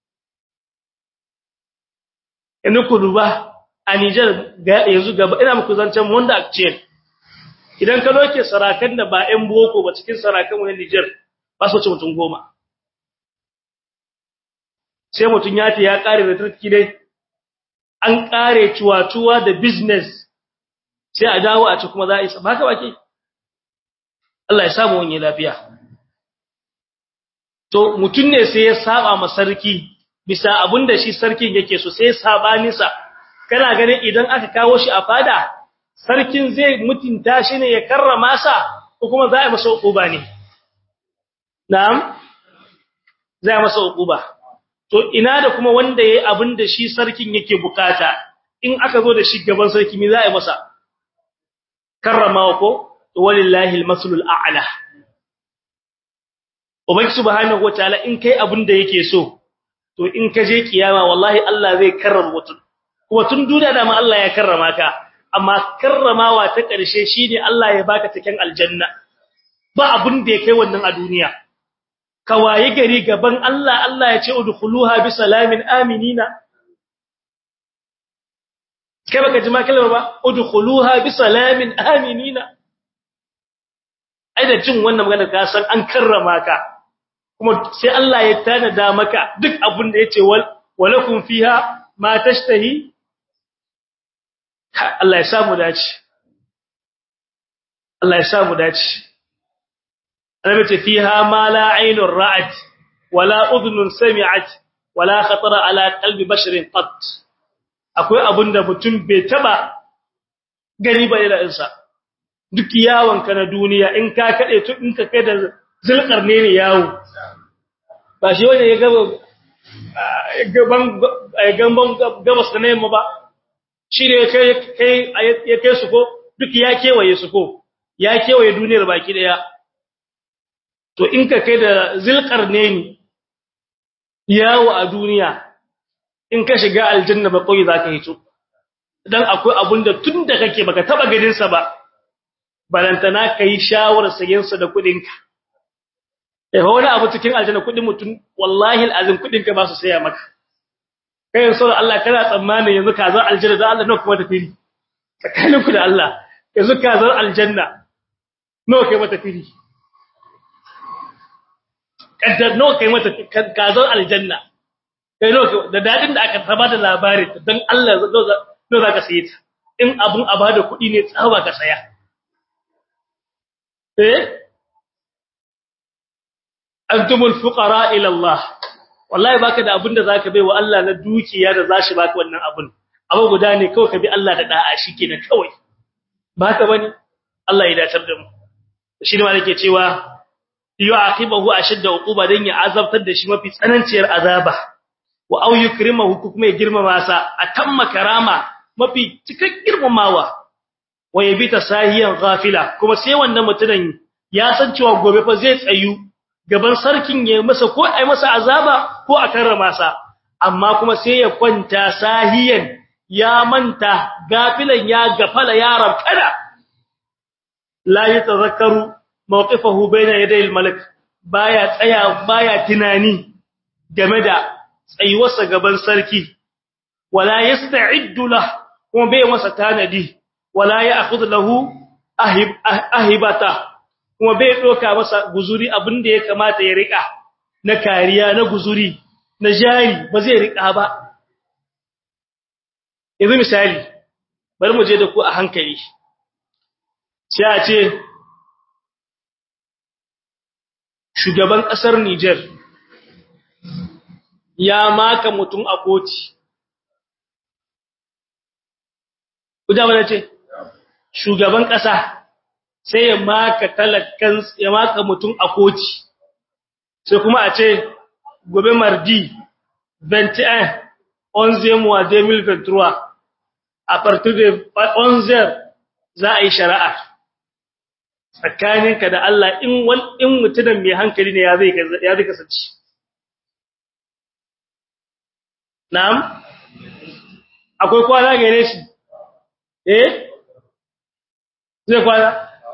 in ku duba a Niger yanzu gaba ina muku zancen wanda actual idan ka doke sarakan da ba ɗan boko ba cikin sarakan mu na Niger ba su ci mutum goma sai mutum ya ce ya kare da tarki dai an kare ciwatuwa da business sai a dawo a ci kuma za a isa ba ka baki Allah ya samu wani lafiya to mutun ne sai ya saba ma sarki bisa abinda shi sarkin yake so sai ya saba nisa kana ganin idan aka kawo shi a fada sarkin zai mutunta shi ne ya karrama sa ko kuma za a masa uquba ne na'am za a masa uquba to ina da kuma wanda yayi abinda shi sarkin yake bukata in aka zo da shi gaban sarki me za a yi masa karramawa ko walillahi almaslul a'la ubangi subhanahu wataala in kai abin da yake so to in ka je kiyama wallahi Allah zai karrama mutum kuma tun duniya da ma Allah ya karrama ka amma karramawa ta ƙarshe shine Allah ya baka cikin aljanna ba abin da ya kai wannan a duniya ka waye gari gaban Allah Allah ya ce udkhuluha bi salamin aminina kai baka ji ma kalmar ba udkhuluha bi salamin aminina ai da jin wannan magana ka san an karrama ka kuma sai Allah ya tanada maka duk abin da yace wal walakum fiha ma tashtahi Allah ya samu dace Allah ya samu dace Annabi ce fiha ma la aynun ra'at wala udhunun sami'at wala khatara ala qalbi basharin qat akwai abinda mutum bai taba gani ba da insa duk yawon ka na duniya in ka kade to in ka kai da zulkar ne ne yawo ba shi wanda ya gaba gaban gaban gabas da yamma ba shi ne kai kai ya kai su ko duk ya kewaye su ko ya kewaye duniyar baki daya to in ka kai da zulkar ne ni yawo a duniya in ka shiga aljanna ba koyi zaka hito dan akwai abunda tunda kake baka taba gadin sa ba balantana kai shawar sayen sa da kudin ka eh wani abu cikin aljanna kudin mutun wallahi alazim kudin ka ba su saya maka kai yanzu da Allah kana tsammanin yanzu ka zo aljanna da Allah nawa kuma da fili tsakaninku da Allah yanzu ka zo aljanna nawa kai mata fili kaddar nawa kai mata ka zo aljanna kai nawa da dadin da aka saba da labari dan Allah zo za ka saye ta in abun a bada kuɗi ne tsawa ka saya eh antumul fuqara ila Allah wallahi baka da abin da zaka bai wa Allah na dukiya da zashi baka wannan abun abu guda ne kawai ka bi Allah da da'a shikenan kawai baka bane Allah ya datar da mu shi ne malike cewa yu'aqibahu ashadda uquba dan ya azabtar da shi mafi tsananciyar azaba wa au yukrimahu kuma ya girmama sa atamma karama mafi cikin girmamawa wa yabita sahiyan ghafila kuma sai wannan mutumin ya san cewa gobe fa zai tsayu gaban sarkin ya masa ko ai masa azaba ko a karrama sa amma kuma sai ya kwanta sahiyan ya manta gafilan ya gafala ya rabkada la yatazakkaru mawqifahu bayna yaday al-malik baya tsaya baya tunani game da tsayuwarsa gaban sarki wala yasta'iddu lah kuma bai masa tanadi wala ya'khudhu lahu ahib ahibata kuma bai doka masa guzuri abinda ya kamata ya rika na kariya na guzuri na jari ba zai rika ba yanzu misali bari mu je da ku a hankali sai a ce shugaban kasar Niger ya maka mutum a koti kuda wanda ce shugaban kasa sai ya maka talakan ya maka mutum a koti sai kuma a ce gobe mardi 21 11 mois 2023 a partir de 11 za a yi shari'a tsakaninka da Allah in wal in mutumin mai hankali ne ya zai ya zai kasance na'am akwai kwana gare shi eh zai kwana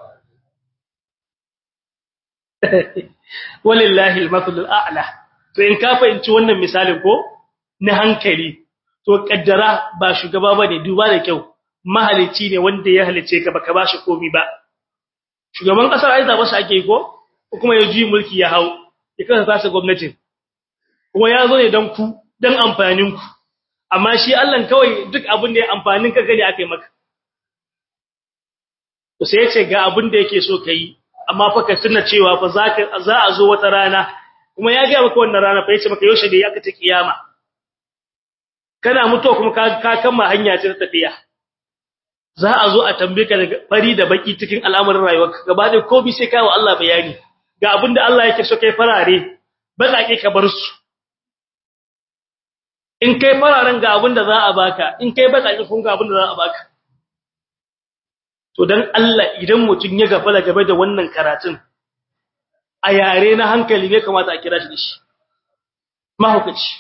walillahi al-mathlul a'la to in ka fahimci wannan misalin ko na hankali to kaddara ba shugaba bane duba da kyau mahalici ne wanda ya halice ka baka bashi komai ba shugaban kasar ai zaba shi ake ko kuma ya ji mulki ya hau ya kasa tasa gwamnatin kuma ya zo ne dan ku dan amfanin ku amma shi Allah kawai duk abin da ya amfanin ka gani akai maka to sai ya ce ga abin da yake so kai amma fa ka tuna cewa fa zaka za a zo wata rana kuma ya ga maka wannan rana fa yace maka yaushe da aka ta kiyama kana mutuwa kuma ka ka kama hanya ce ta tafiya za a zo a tambaye ka daga fari da baki cikin al'amuran rayuwarka gaba da komai sai kai wa Allah bayani ga abinda Allah yake so kai farare bazake ka bar su in kai fararen ga abinda za a baka in kai bazake kun ga abinda za a baka to dan Allah idan mutun ya gafala game da wannan karatun a yare na hankali ne kamata a kira shi da shi mahukaci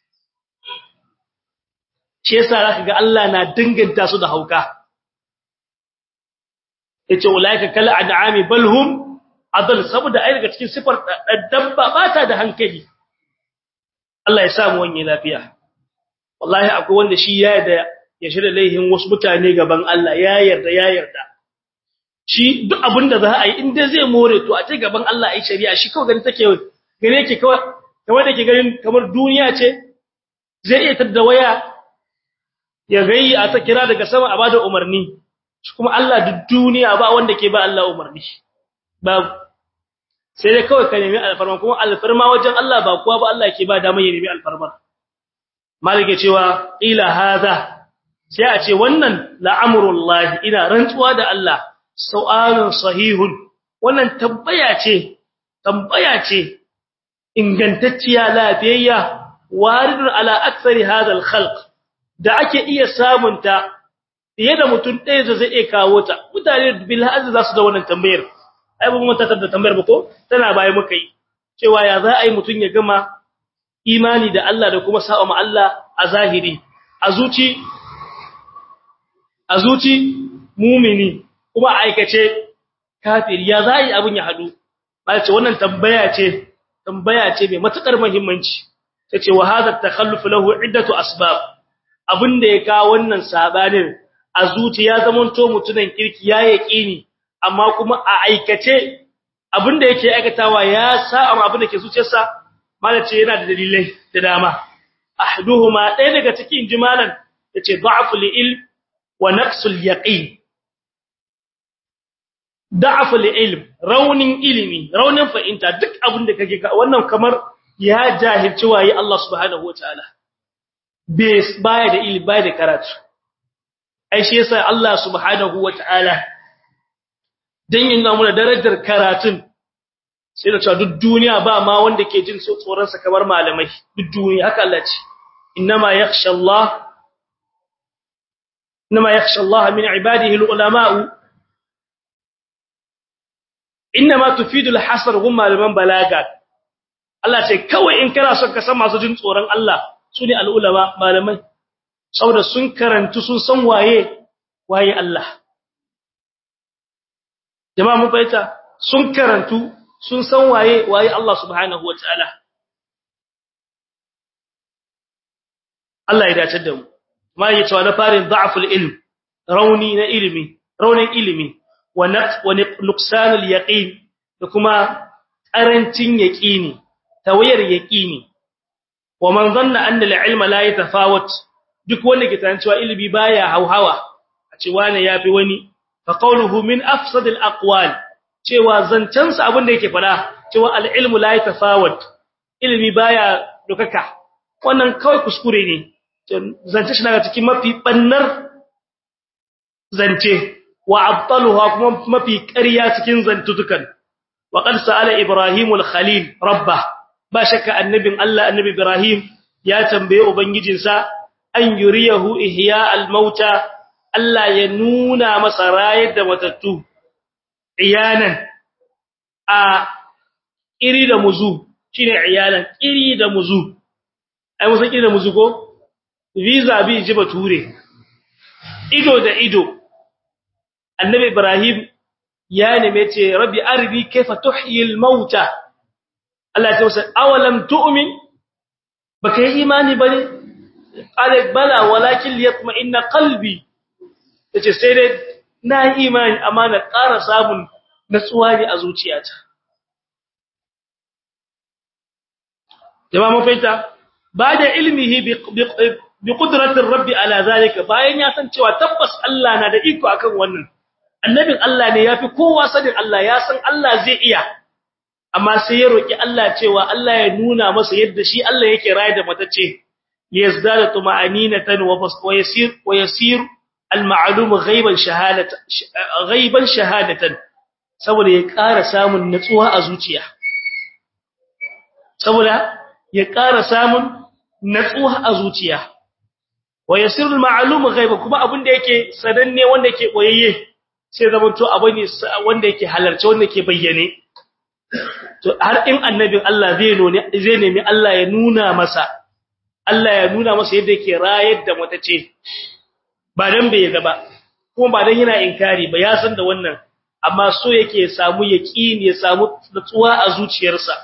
shi yasa zaka ga Allah na dinganta su da hauka yace ulaika kal an'ami bal hum adal saboda ai daga cikin sifar dabba bata da hankali Allah ya sa mu wani lafiya wallahi akwai wanda shi ya yarda ya shirya laihin wasu mutane gaban Allah ya yarda ya yarda shi duk abinda za a yi in dai zai more to a ce gaban Allah ai shari'a shi kawai gani take gane yake kawai kamar da ke ganin kamar duniya ce zai iya tada waya ya gayi a ta kira daga sama a bada umarni kuma Allah duk duniya ba wanda ke ba Allah umarni ba sai dai kawai ka nemi alfarma kuma alfarma wajen Allah ba kuwa ba Allah ke ba dama ya nemi alfarma malike cewa ila hadha sai a ce wannan la'amrullahi ina rantsuwa da Allah su'alun sahihun wannan tambaya ce tambaya ce ingantacciya lafiyayya waridun ala aktsari hadha al-khalq da ake iya samunta fiye da mutum ɗaya da zai iya kawo ta mutane bil hazzi za su da wannan tambayar ai ba mun tattar da tambayar ba ko tana baya muka yi cewa ya za a yi mutum ya gama imani da Allah da kuma sa'a ma Allah a zahiri a zuci a zuci mumini kuma a aikace kafiri ya za a yi abin ya hadu ba ce wannan tambaya ce tambaya ce mai matukar muhimmanci tace wa hadha takhalluf lahu iddatu asbab abinda ya kawo wannan sabanin a zuciya zamanto mutunan kirki ya yaqini amma kuma a aikace abinda yake aikatawa ya sa amma abinda ke zuciyarsa malace yana da dalilai da dama ahduhuma ɗaya daga cikin jimalan yace da'ful ilm wa naqsul yaqin da'ful ilm raunin ilimi raunin fa'inta duk abinda kake wannan kamar ya jahilci waye Allah subhanahu wataala baya da ilimi baya da karatu ai shi yasa Allah subhanahu wataala dan yin mu da darajar karatun sai da cewa duk duniya ba ma wanda ke jin tsoron sa kamar malamai duk duniya haka Allah ce inma yakhsha Allah inma yakhsha Allah min ibadihi ulama inma tufidu al-hasr hum malaman balaga Allah ce kawai in kana son ka san masu jin tsoron Allah su ne al'ulama malamai saboda sun karantu sun san waye waye Allah jama'a mun fahimta sun karantu sun san waye waye Allah subhanahu wataala Allah ya dace da mu ma yace wa na farin da'ful ilm rauni na ilimi raunin ilimi wa naqs wa nuqsanul yaqin da kuma karancin yaqini tawayar yaqini wa man zanna anna al-ilma la yatafawat duk wanda ke tantance cewa ilimi baya hauhawa a ce wani yafi wani fa qawluhu min afsad al-aqwal cewa zancansa abin da yake fada cewa al-ilmu la yatafawat ilimi baya dukaka wannan kawai kuskure ne zance shi daga cikin mafi bannar zance wa abtaluha kuma mafi ƙarya cikin zantutukan wa qad sa'ala ibrahimul khalil rabbah ba shakka annabin Allah annabi Ibrahim ya tambaye ubangijinsa an yuriyahu ihya al-mauta Allah ya nuna masa rayar da matattu iyanan a iri da muzu shine iyanan iri da muzu ai musan iri da muzu ko visa bi ji bature ido da ido annabi Ibrahim ya neme ce rabbi arbi kaifa tuhyi al-mauta Allah ya ce awalam tu'min baka yi imani bane qala bala walakin liyatma'inna qalbi yace sai dai na yi imani amma na ƙara samun natsuwa ne a zuciyata jama'a mun fahimta ba da ilmihi bi qudratir rabbi ala zalika bayan ya san cewa tabbas Allah na da iko akan wannan annabin Allah ne yafi kowa sanin Allah ya san Allah zai iya amma sai ya roki Allah cewa Allah ya nuna masa yadda shi Allah yake raye da matace liyazdada tuma'aninatan wa yasir wa yasir al-ma'lum ghaiban shahadatan ghaiban shahadatan saboda ya ƙara samun natsuwa a zuciya saboda ya ƙara samun natsuwa a zuciya wa yasir al-ma'lum ghaiban kuma abin da yake sadanne wanda yake boyayye sai zamanto abu ne wanda yake halarci wanda yake bayyane to har in annabin Allah zai none zai nemi Allah ya nuna masa Allah ya nuna masa yadda yake rayar da matace ba dan bai ga ba kuma ba dan yana inkari ba ya san da wannan amma so yake ya samu yaqini ya samu nutsuwa a zuciyarsa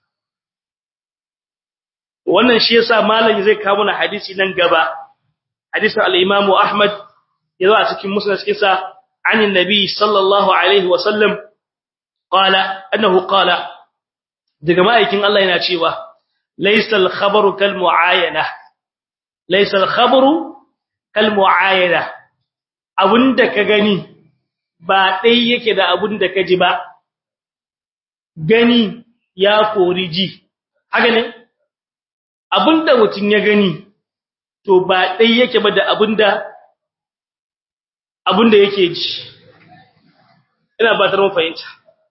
wannan shi yasa malam zai kawo mana hadisi nan gaba hadisin al-Imam Ahmad yazo a cikin musnad kisa anin nabi sallallahu alaihi wa sallam qala annahu qala daga ma'aikin Allah yana cewa laysa al-khabaru kal mu'ayana laysa al-khabaru kal mu'ayana abunda ka gani ba dai yake da abunda ka ji ba gani ya kori ji haka ne abunda mutun ya gani to ba dai yake ba da abunda abunda yake ji ina ba ta mun fahimta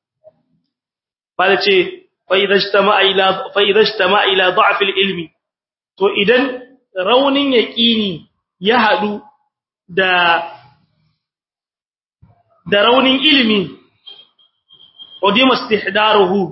ba ce fa idza ijtama'a ila fa idza ijtama'a ila da'f al-ilmi to idan raunin yaqini ya hadu da da raunin ilimi udima istihdaruhu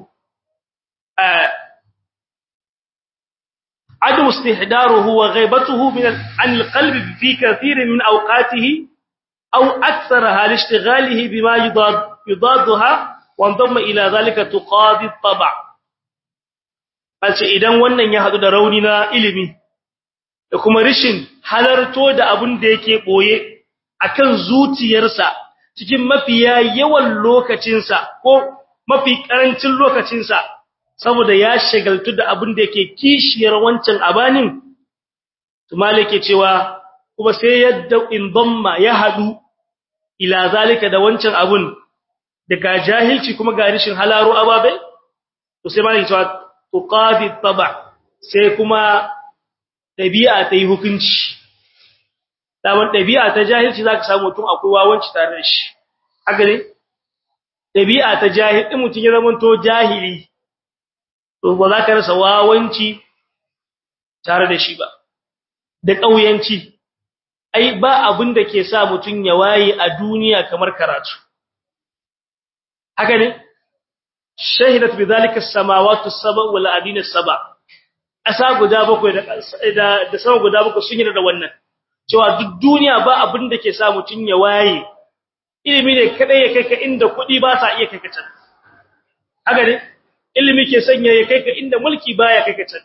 عدم استحضاره وغيبته من عن القلب في كثير من أوقاته أو أكثرها لاشتغاله بما يضاد يضادها وانضم إلى ذلك تقاضي الطبع Alce idan wannan ya hadu da rauni na ilimi da kuma rishin halarto da abin da yake boye akan zuciyarsa cikin mafiya yawan lokacinsa ko mafi karancin lokacinsa saboda ya shagaltu da abin da yake kishiyar wancan abanin to malike cewa kuma sai yadda in damma ya hadu ila zalika da wancan abun daga jahilci kuma ga rishin halaro ababe to sai malike cewa tuqadi taba sai kuma dabi'a ta yi hukunci daman dabi'a ta jahilci zaka samu mutum akwai wawanci tare da shi haka ne dabi'a ta jahil din mutum ya zama to jahili to ba za ka rasa wawanci tare da shi ba da ƙauyanci ai ba abin da ke sa mutum ya waye a duniya kamar karatu haka ne shahidat bidhalika as-samawati as-sab'a wal adina as-sab'a asa guda bakwai da da sama guda bakwai sun yi da wannan cewa duk duniya ba abin da ke sa mutum ya waye ilimi ne kadai ya kai ka inda kuɗi ba sa iya kai ka can haka ne ilimi ke sanya ya kai ka inda mulki baya kai ka can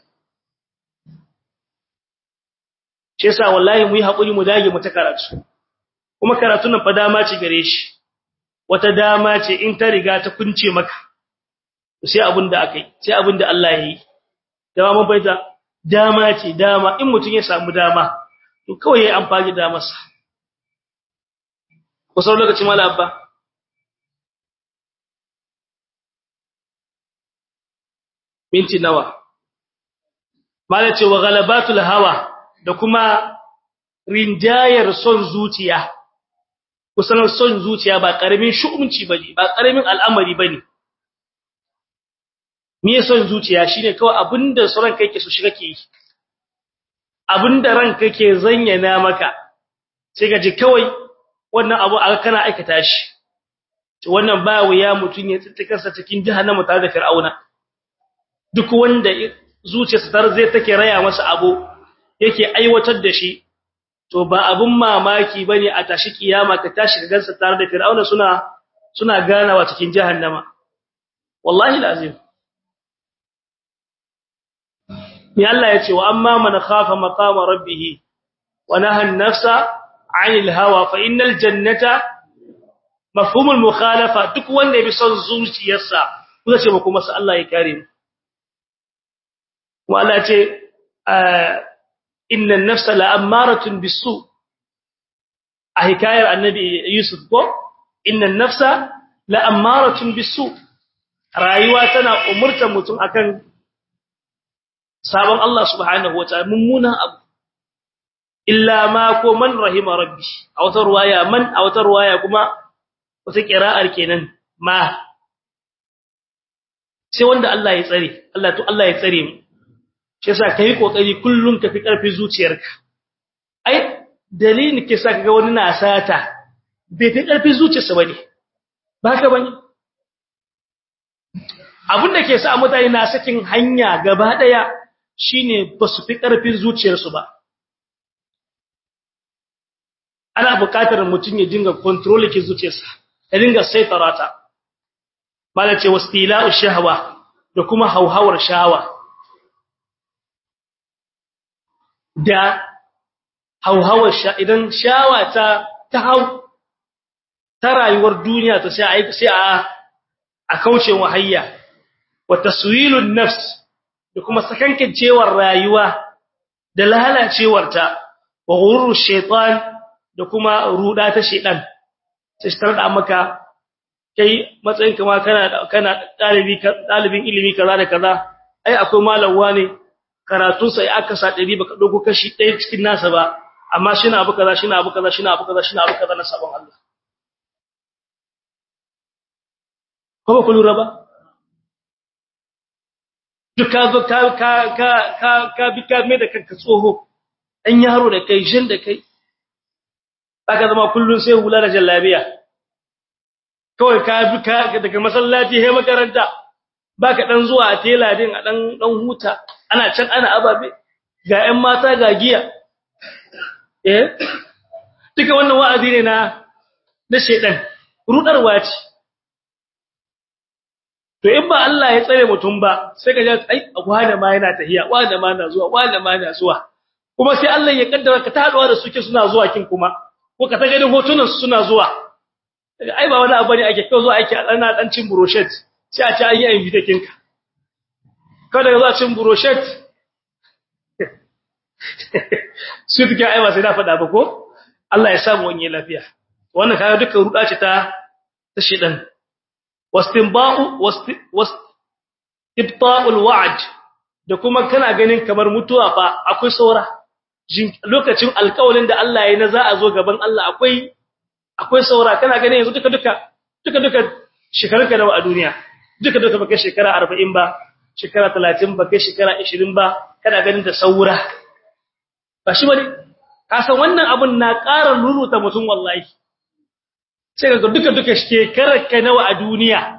shi yasa wallahi mu yi hakuri mu dage mu ta karatu kuma karatun nan fa dama ce gare shi wata dama ce in ta riga ta kunce maka sai abin da akai sai abin da Allah ya yi dama mun baita dama ce dama in mutun ya samu dama to kawai yayi amfani da masa ko sau lokacin mala abba minti nawa mala ce wa galabatul hawa da kuma rinjayar son zuciya kusan son zuciya ba karamin shu'umci bane ba karamin al'amari bane me son zuciya shine kawai abinda sauran kai ke so shi kake yi abinda ranka ke zanyana maka sai ka ji kawai wannan abu aka kana aikata shi to wannan ba wuya mutun ya tsintikarsa cikin jahannama tare da fir'auna duk wanda zuciyarsa tar zai take raya masa abu yake aiwatar da shi to ba abun mamaki bane a tashi kiyama ka tashi ka gansa tare da fir'auna suna suna ganawa cikin jahannama wallahi lazim ni Allah yace wa amma man khafa maqama rabbih wa naha an-nafsa 'anil hawa fa innal jannata mafhumul mukhalafa duk wanda ya bi son zuciyarsa kuma ce ba kuma sai Allah ya kare mu kuma Allah ce inna an-nafsa la'ammaratun bis-su a hikayar annabi Yusuf ko inna an-nafsa la'ammaratun bis-su rayuwa tana umurtar mutum akan sabon Allah subhanahu wataala mummunan abu illa ma ko man rahima rabbi a wata ruwaya man a wata ruwaya kuma wata qira'ar kenan ma sai wanda Allah ya tsare Allah to Allah ya tsare mu shi yasa kai kokari kullun ka fi karfi zuciyarka ai dalilin ke sa kaga wani na sata bai fi karfi zuciyarsa bane ba haka bane abinda ke sa mutane na sakin hanya gaba daya shine ba su fi karfin zuciyarsu ba ana buƙatar mutum ya dinga control ke zuciyarsa ka dinga saitarata mala ce wastila'u shahwa da kuma hauhawar shawa da hauhawar sha idan shawa ta ta hau ta rayuwar duniya ta sai a sai a a kauce wahayya wa taswilun nafs da kuma sakankancewar rayuwa da lalacewarta wa ghurur shaytan da kuma ruda ta shedan sai shi da maka kai matsayin kama kana kana dalibi dalibin ilimi kaza da kaza ai akwai malawa ne karatu sai aka sa 100 baka dogo kashi ɗaya cikin nasa ba amma shina abu kaza shina abu kaza shina abu kaza shina abu kaza na sabon Allah ko ba ku lura ba duk ka zo ka ka ka ka ka bi ka mai da kanka tsoho dan yaro da kai jin da kai zaka zama kullun sai hula da jallabiya kawai ka bi ka daga masallaci he makaranta baka dan zuwa a tela din a dan dan huta ana can ana ababe ga ƴan mata ga giya eh duka wannan wa'azi ne na na shedan rudarwa ce to in ba Allah ya tsare mutum ba sai ka ji ai wanda ma yana tahiya wanda ma na zuwa wanda ma na zuwa kuma sai Allah ya kaddara ka taduwa da suke suna zuwa kin kuma ko ka ta ganin hotunan su suna zuwa ai ba wani abu ne ake kawo zuwa ake ana dan cin brochet sai a ci an yi invitation ka kada ka zo cin brochet su take ai ba sai na faɗa ba ko Allah ya samu wani lafiya wannan kaga dukkan ruda ce ta ta shedan wastinba'u wastibta'ul wa'd da kuma kana ganin kamar mutuwa fa akwai saura lokacin alƙawarin da Allah ya na za a zo gaban Allah akwai akwai saura kana ganin yanzu duka duka duka duka shekarunka nawa a duniya duka duka baka shekara 40 ba shekara 30 baka shekara 20 ba kana ganin da saura ba shi bane ka san wannan abun na ƙara ruruta mutum wallahi sai ga duka duka shekarar ka nawa a duniya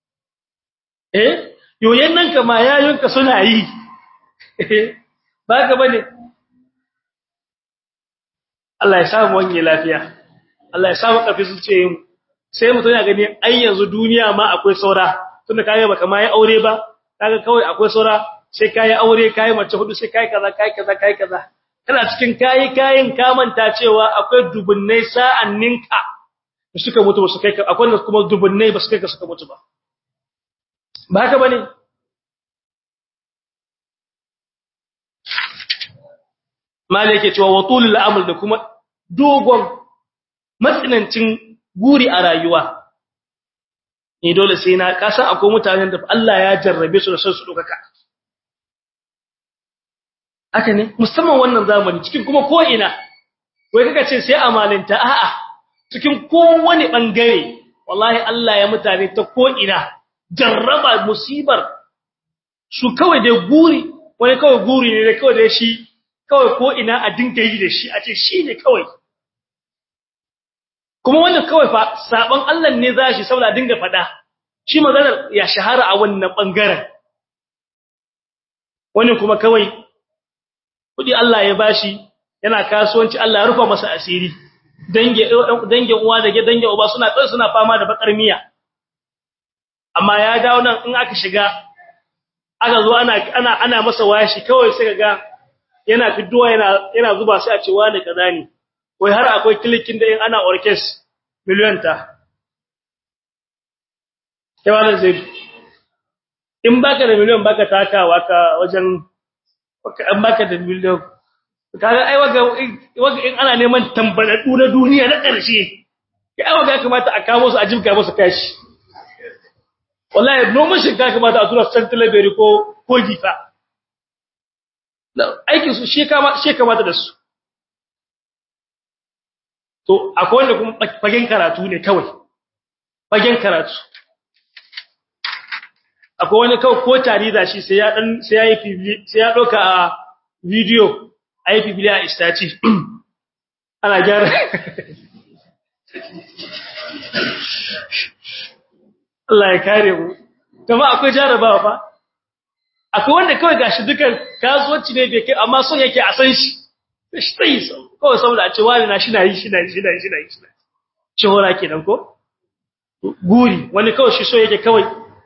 eh yoyen nan kama yayunka suna yi ba ka bane Allah ya samu wani lafiya Allah ya samu kafi su ce sai mutum ya gani ai yanzu duniya ma akwai saura tunda kai baka ma yi aure ba kaga kawai akwai saura sai kai aure kai mace hudu sai kai kaza kai kaza kai kaza kana cikin kai kayin ka manta cewa akwai dubunnai sa'anninka suka mutu ba su kai akwai kuma dubunnai ba su kai ka suka mutu ba ba haka bane mala yake cewa watulul amal da kuma dogon matsinancin guri a rayuwa ni dole sai na kasa akwai mutanen da Allah ya jarrabe su da son su dokaka haka ne musamman wannan zamani cikin kuma ko ina wai kaga ce sai amalinta a'a cikin kowane bangare wallahi Allah ya mutane ta ko ina jarraba musibar su kawai da guri wani kawai guri ne da kawai da shi kawai ko ina a dinga yi da shi a ce shi ne kawai kuma wannan kawai fa sabon Allah ne za shi saboda dinga fada shi maganar ya shahara a wannan bangaren wani kuma kawai kudi Allah ya bashi yana kasuwanci Allah ya rufa masa asiri dange dange uwa da dange uba suna kai suna fama da bakar miya amma ya dawo nan in aka shiga aka zo ana ana ana masa washi kawai sai ga yana fidduwa yana yana zuba sai a ce wani kaza ne wai har akwai klikin da in ana orkes miliyan ta kewa zai in baka da miliyan baka takawa ka wajen an baka da miliyan kaga ai waga waga in ana neman tambaladu na duniya na ƙarshe kai waga kamata a kawo su a jibga musu kashi wallahi noman shinkafa kamata a tura su can talabere ko ko gifa aikin su shi kama shi kamata da su to akwai wanda kuma fagen karatu ne kawai fagen karatu akwai wani kawai ko tari da shi sai ya dan sai ya yi sai ya doka a video a yi biblia a istaci ana gyara Allah ya kare mu kuma akwai jarabawa fa akwai wanda kawai gashi dukan kasuwanci ne bai kai amma son yake a san shi shi sai kawai saboda a ce wani na shi na yi shi na yi shi na yi shi na yi shi hora kenan ko guri wani kawai shi so yake kawai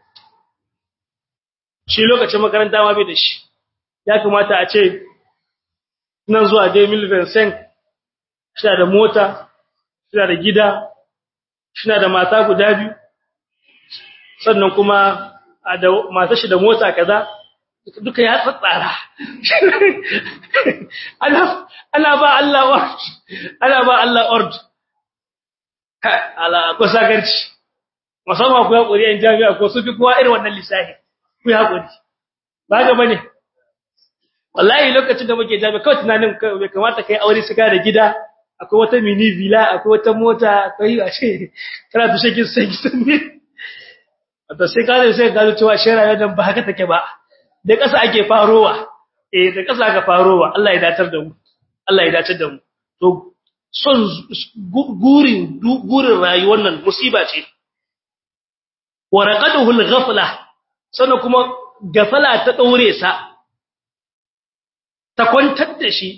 shi lokacin makaranta ma bai da shi ya kamata a ce nan zuwa dai Vincent shi da mota shi da gida shi da mata guda biyu sannan kuma da mata shi da mota kaza duka ya tsatsara ana ana ba Allah ord ana ba Allah ord ala ko sagarci musamman ku hakuri an jami'a ko su fi kowa irin wannan lissafi ku hakuri ba ga bane wallahi lokacin da muke jami'a kawai tunanin bai kamata kai aure su da gida akwai wata mini villa akwai wata mota akwai a ce kana tushe kin sai kin ne wato sai ka sai ka cewa shera yadda ba haka take ba da ƙasa ake farowa eh da ƙasa aka farowa Allah ya datar da mu Allah ya datar da mu to son gurin gurin rayuwar nan musiba ce wa raqaduhu al-ghafla sannan kuma gafala ta daure sa ta kwantar da shi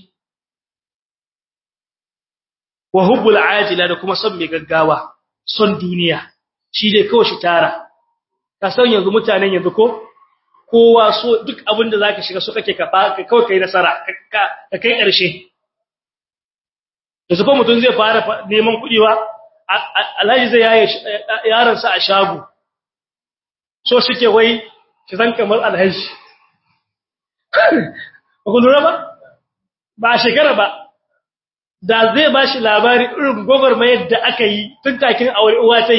wa hubbul ajila da kuma son mai gaggawa son duniya shi dai kawai shi tara ka san yanzu mutanen yanzu ko kowa so duk abin da zaka shiga so kake ka kawai kai nasara ka kai karshe yanzu ko mutum zai fara neman kuɗi wa alhaji zai yaye yaron sa a shago so shike wai ki zan kamar alhaji ku lura ba ba shekara ba da zai ba shi labari irin gwagwarmayar da aka yi tun takin aure uwa tai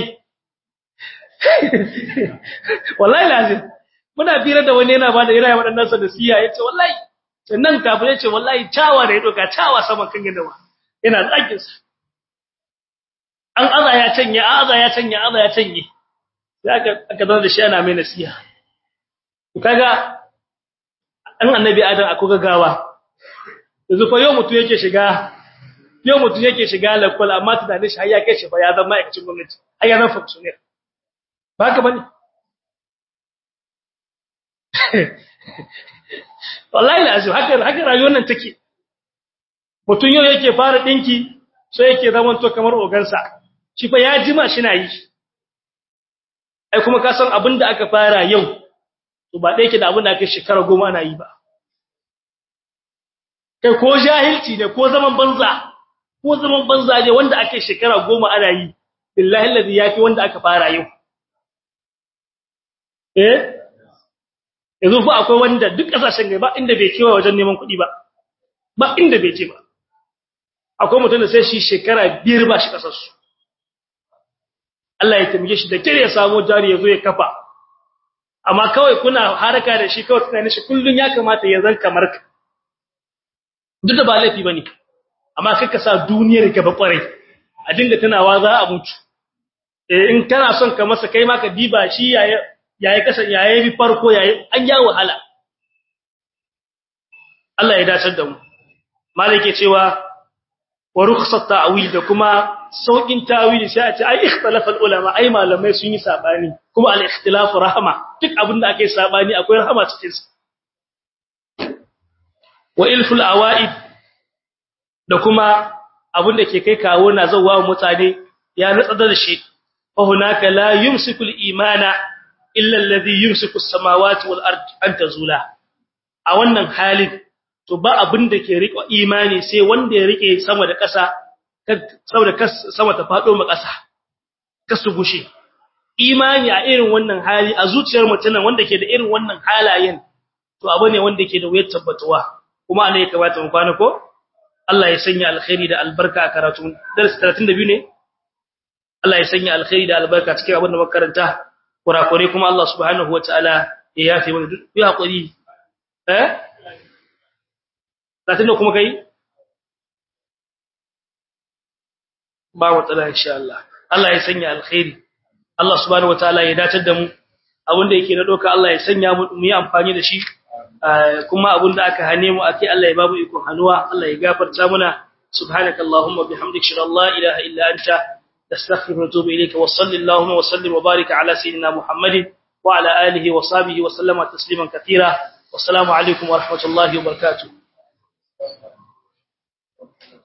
wallahi lazim muna fira da wani yana bada ira waɗannan sa da siya yace wallahi sannan kafin yace wallahi tawa da ya doka tawa saman kan gidawa yana tsakin sa an aza ya canye aza ya canye aza ya canye sai aka aka zama da shi ana mai nasiha kaga an annabi adam akwai gagawa yanzu fa yau mutu yake shiga yau mutu yake shiga lakwal amma tunanin shi har ya kai shi fa ya zama ma'aikacin gwamnati har ya zama functionary ba ka bane wallahi lazim haka haka rayuwar nan take mutun yau yake fara dinki sai yake zaman to kamar ogansa shi fa ya jima shi na yi ai kuma ka san abinda aka fara yau to ba dai yake da abinda aka shekara goma ana yi ba kai ko jahilci ne ko zaman banza ko zaman banza ne wanda ake shekara goma ana yi billahi alladhi yafi wanda aka fara yau eh yanzu fa akwai wanda duk kasashen gaba inda bai kewa wajen neman kuɗi ba ba inda bai ce ba akwai mutum da sai shi shekara biyar ba shi kasar su Allah ya tambaye shi da kire ya samu jari ya zo ya kafa amma kawai kuna haraka da shi kawai tunanin shi kullun ya kamata ya zan kamar ka duk da ba laifi bane amma kai ka sa duniyar gaba kwarai a dinga tunawa za a mutu eh in kana son ka masa kai ma ka diba shi yaya yayi kasan yayi bi farko yayi an ya wahala Allah ya dace da mu malike cewa wa rukhsat ta'wil da kuma saukin tawili sai a ce ai ikhtalafa ulama ai malamai sun yi sabani kuma al ikhtilaf rahma duk abinda ake sabani akwai rahama cikin sa wa ilful awaid da kuma abinda ke kai kawo na zawa mutane ya natsa da shi fa hunaka la yumsiku al imana illa alladhi yumsiku as-samawati wal ard an tazula a wannan halin to ba abin da ke rike imani sai wanda ya rike sama da ƙasa saboda sama ta fado ma ƙasa kasu gushe imani a irin wannan hali a zuciyar mutum wanda ke da irin wannan halayen to abu ne wanda ke da wuyar tabbatuwa kuma ana ya kamata mu kwana ko Allah ya sanya alkhairi da albarka a karatu darasi 32 ne Allah ya sanya alkhairi da albarka cikin abin da muka karanta kurakure kuma Allah subhanahu wataala ya yafe mana duk ya hakuri eh latin kuma kai ba matsala insha Allah Allah ya sanya alkhairi Allah subhanahu wataala ya dace da mu abinda yake na doka Allah ya sanya mu mu yi amfani da shi kuma abinda aka hane mu akai Allah ya babu ikon hanuwa Allah ya gafarta muna subhanakallahumma bihamdika shalla la ilaha illa anta نستغفر ونتوب إليك وصل اللهم وسلم وبارك على سيدنا محمد وعلى آله وصحبه وسلم تسليما كثيرا والسلام عليكم ورحمة الله وبركاته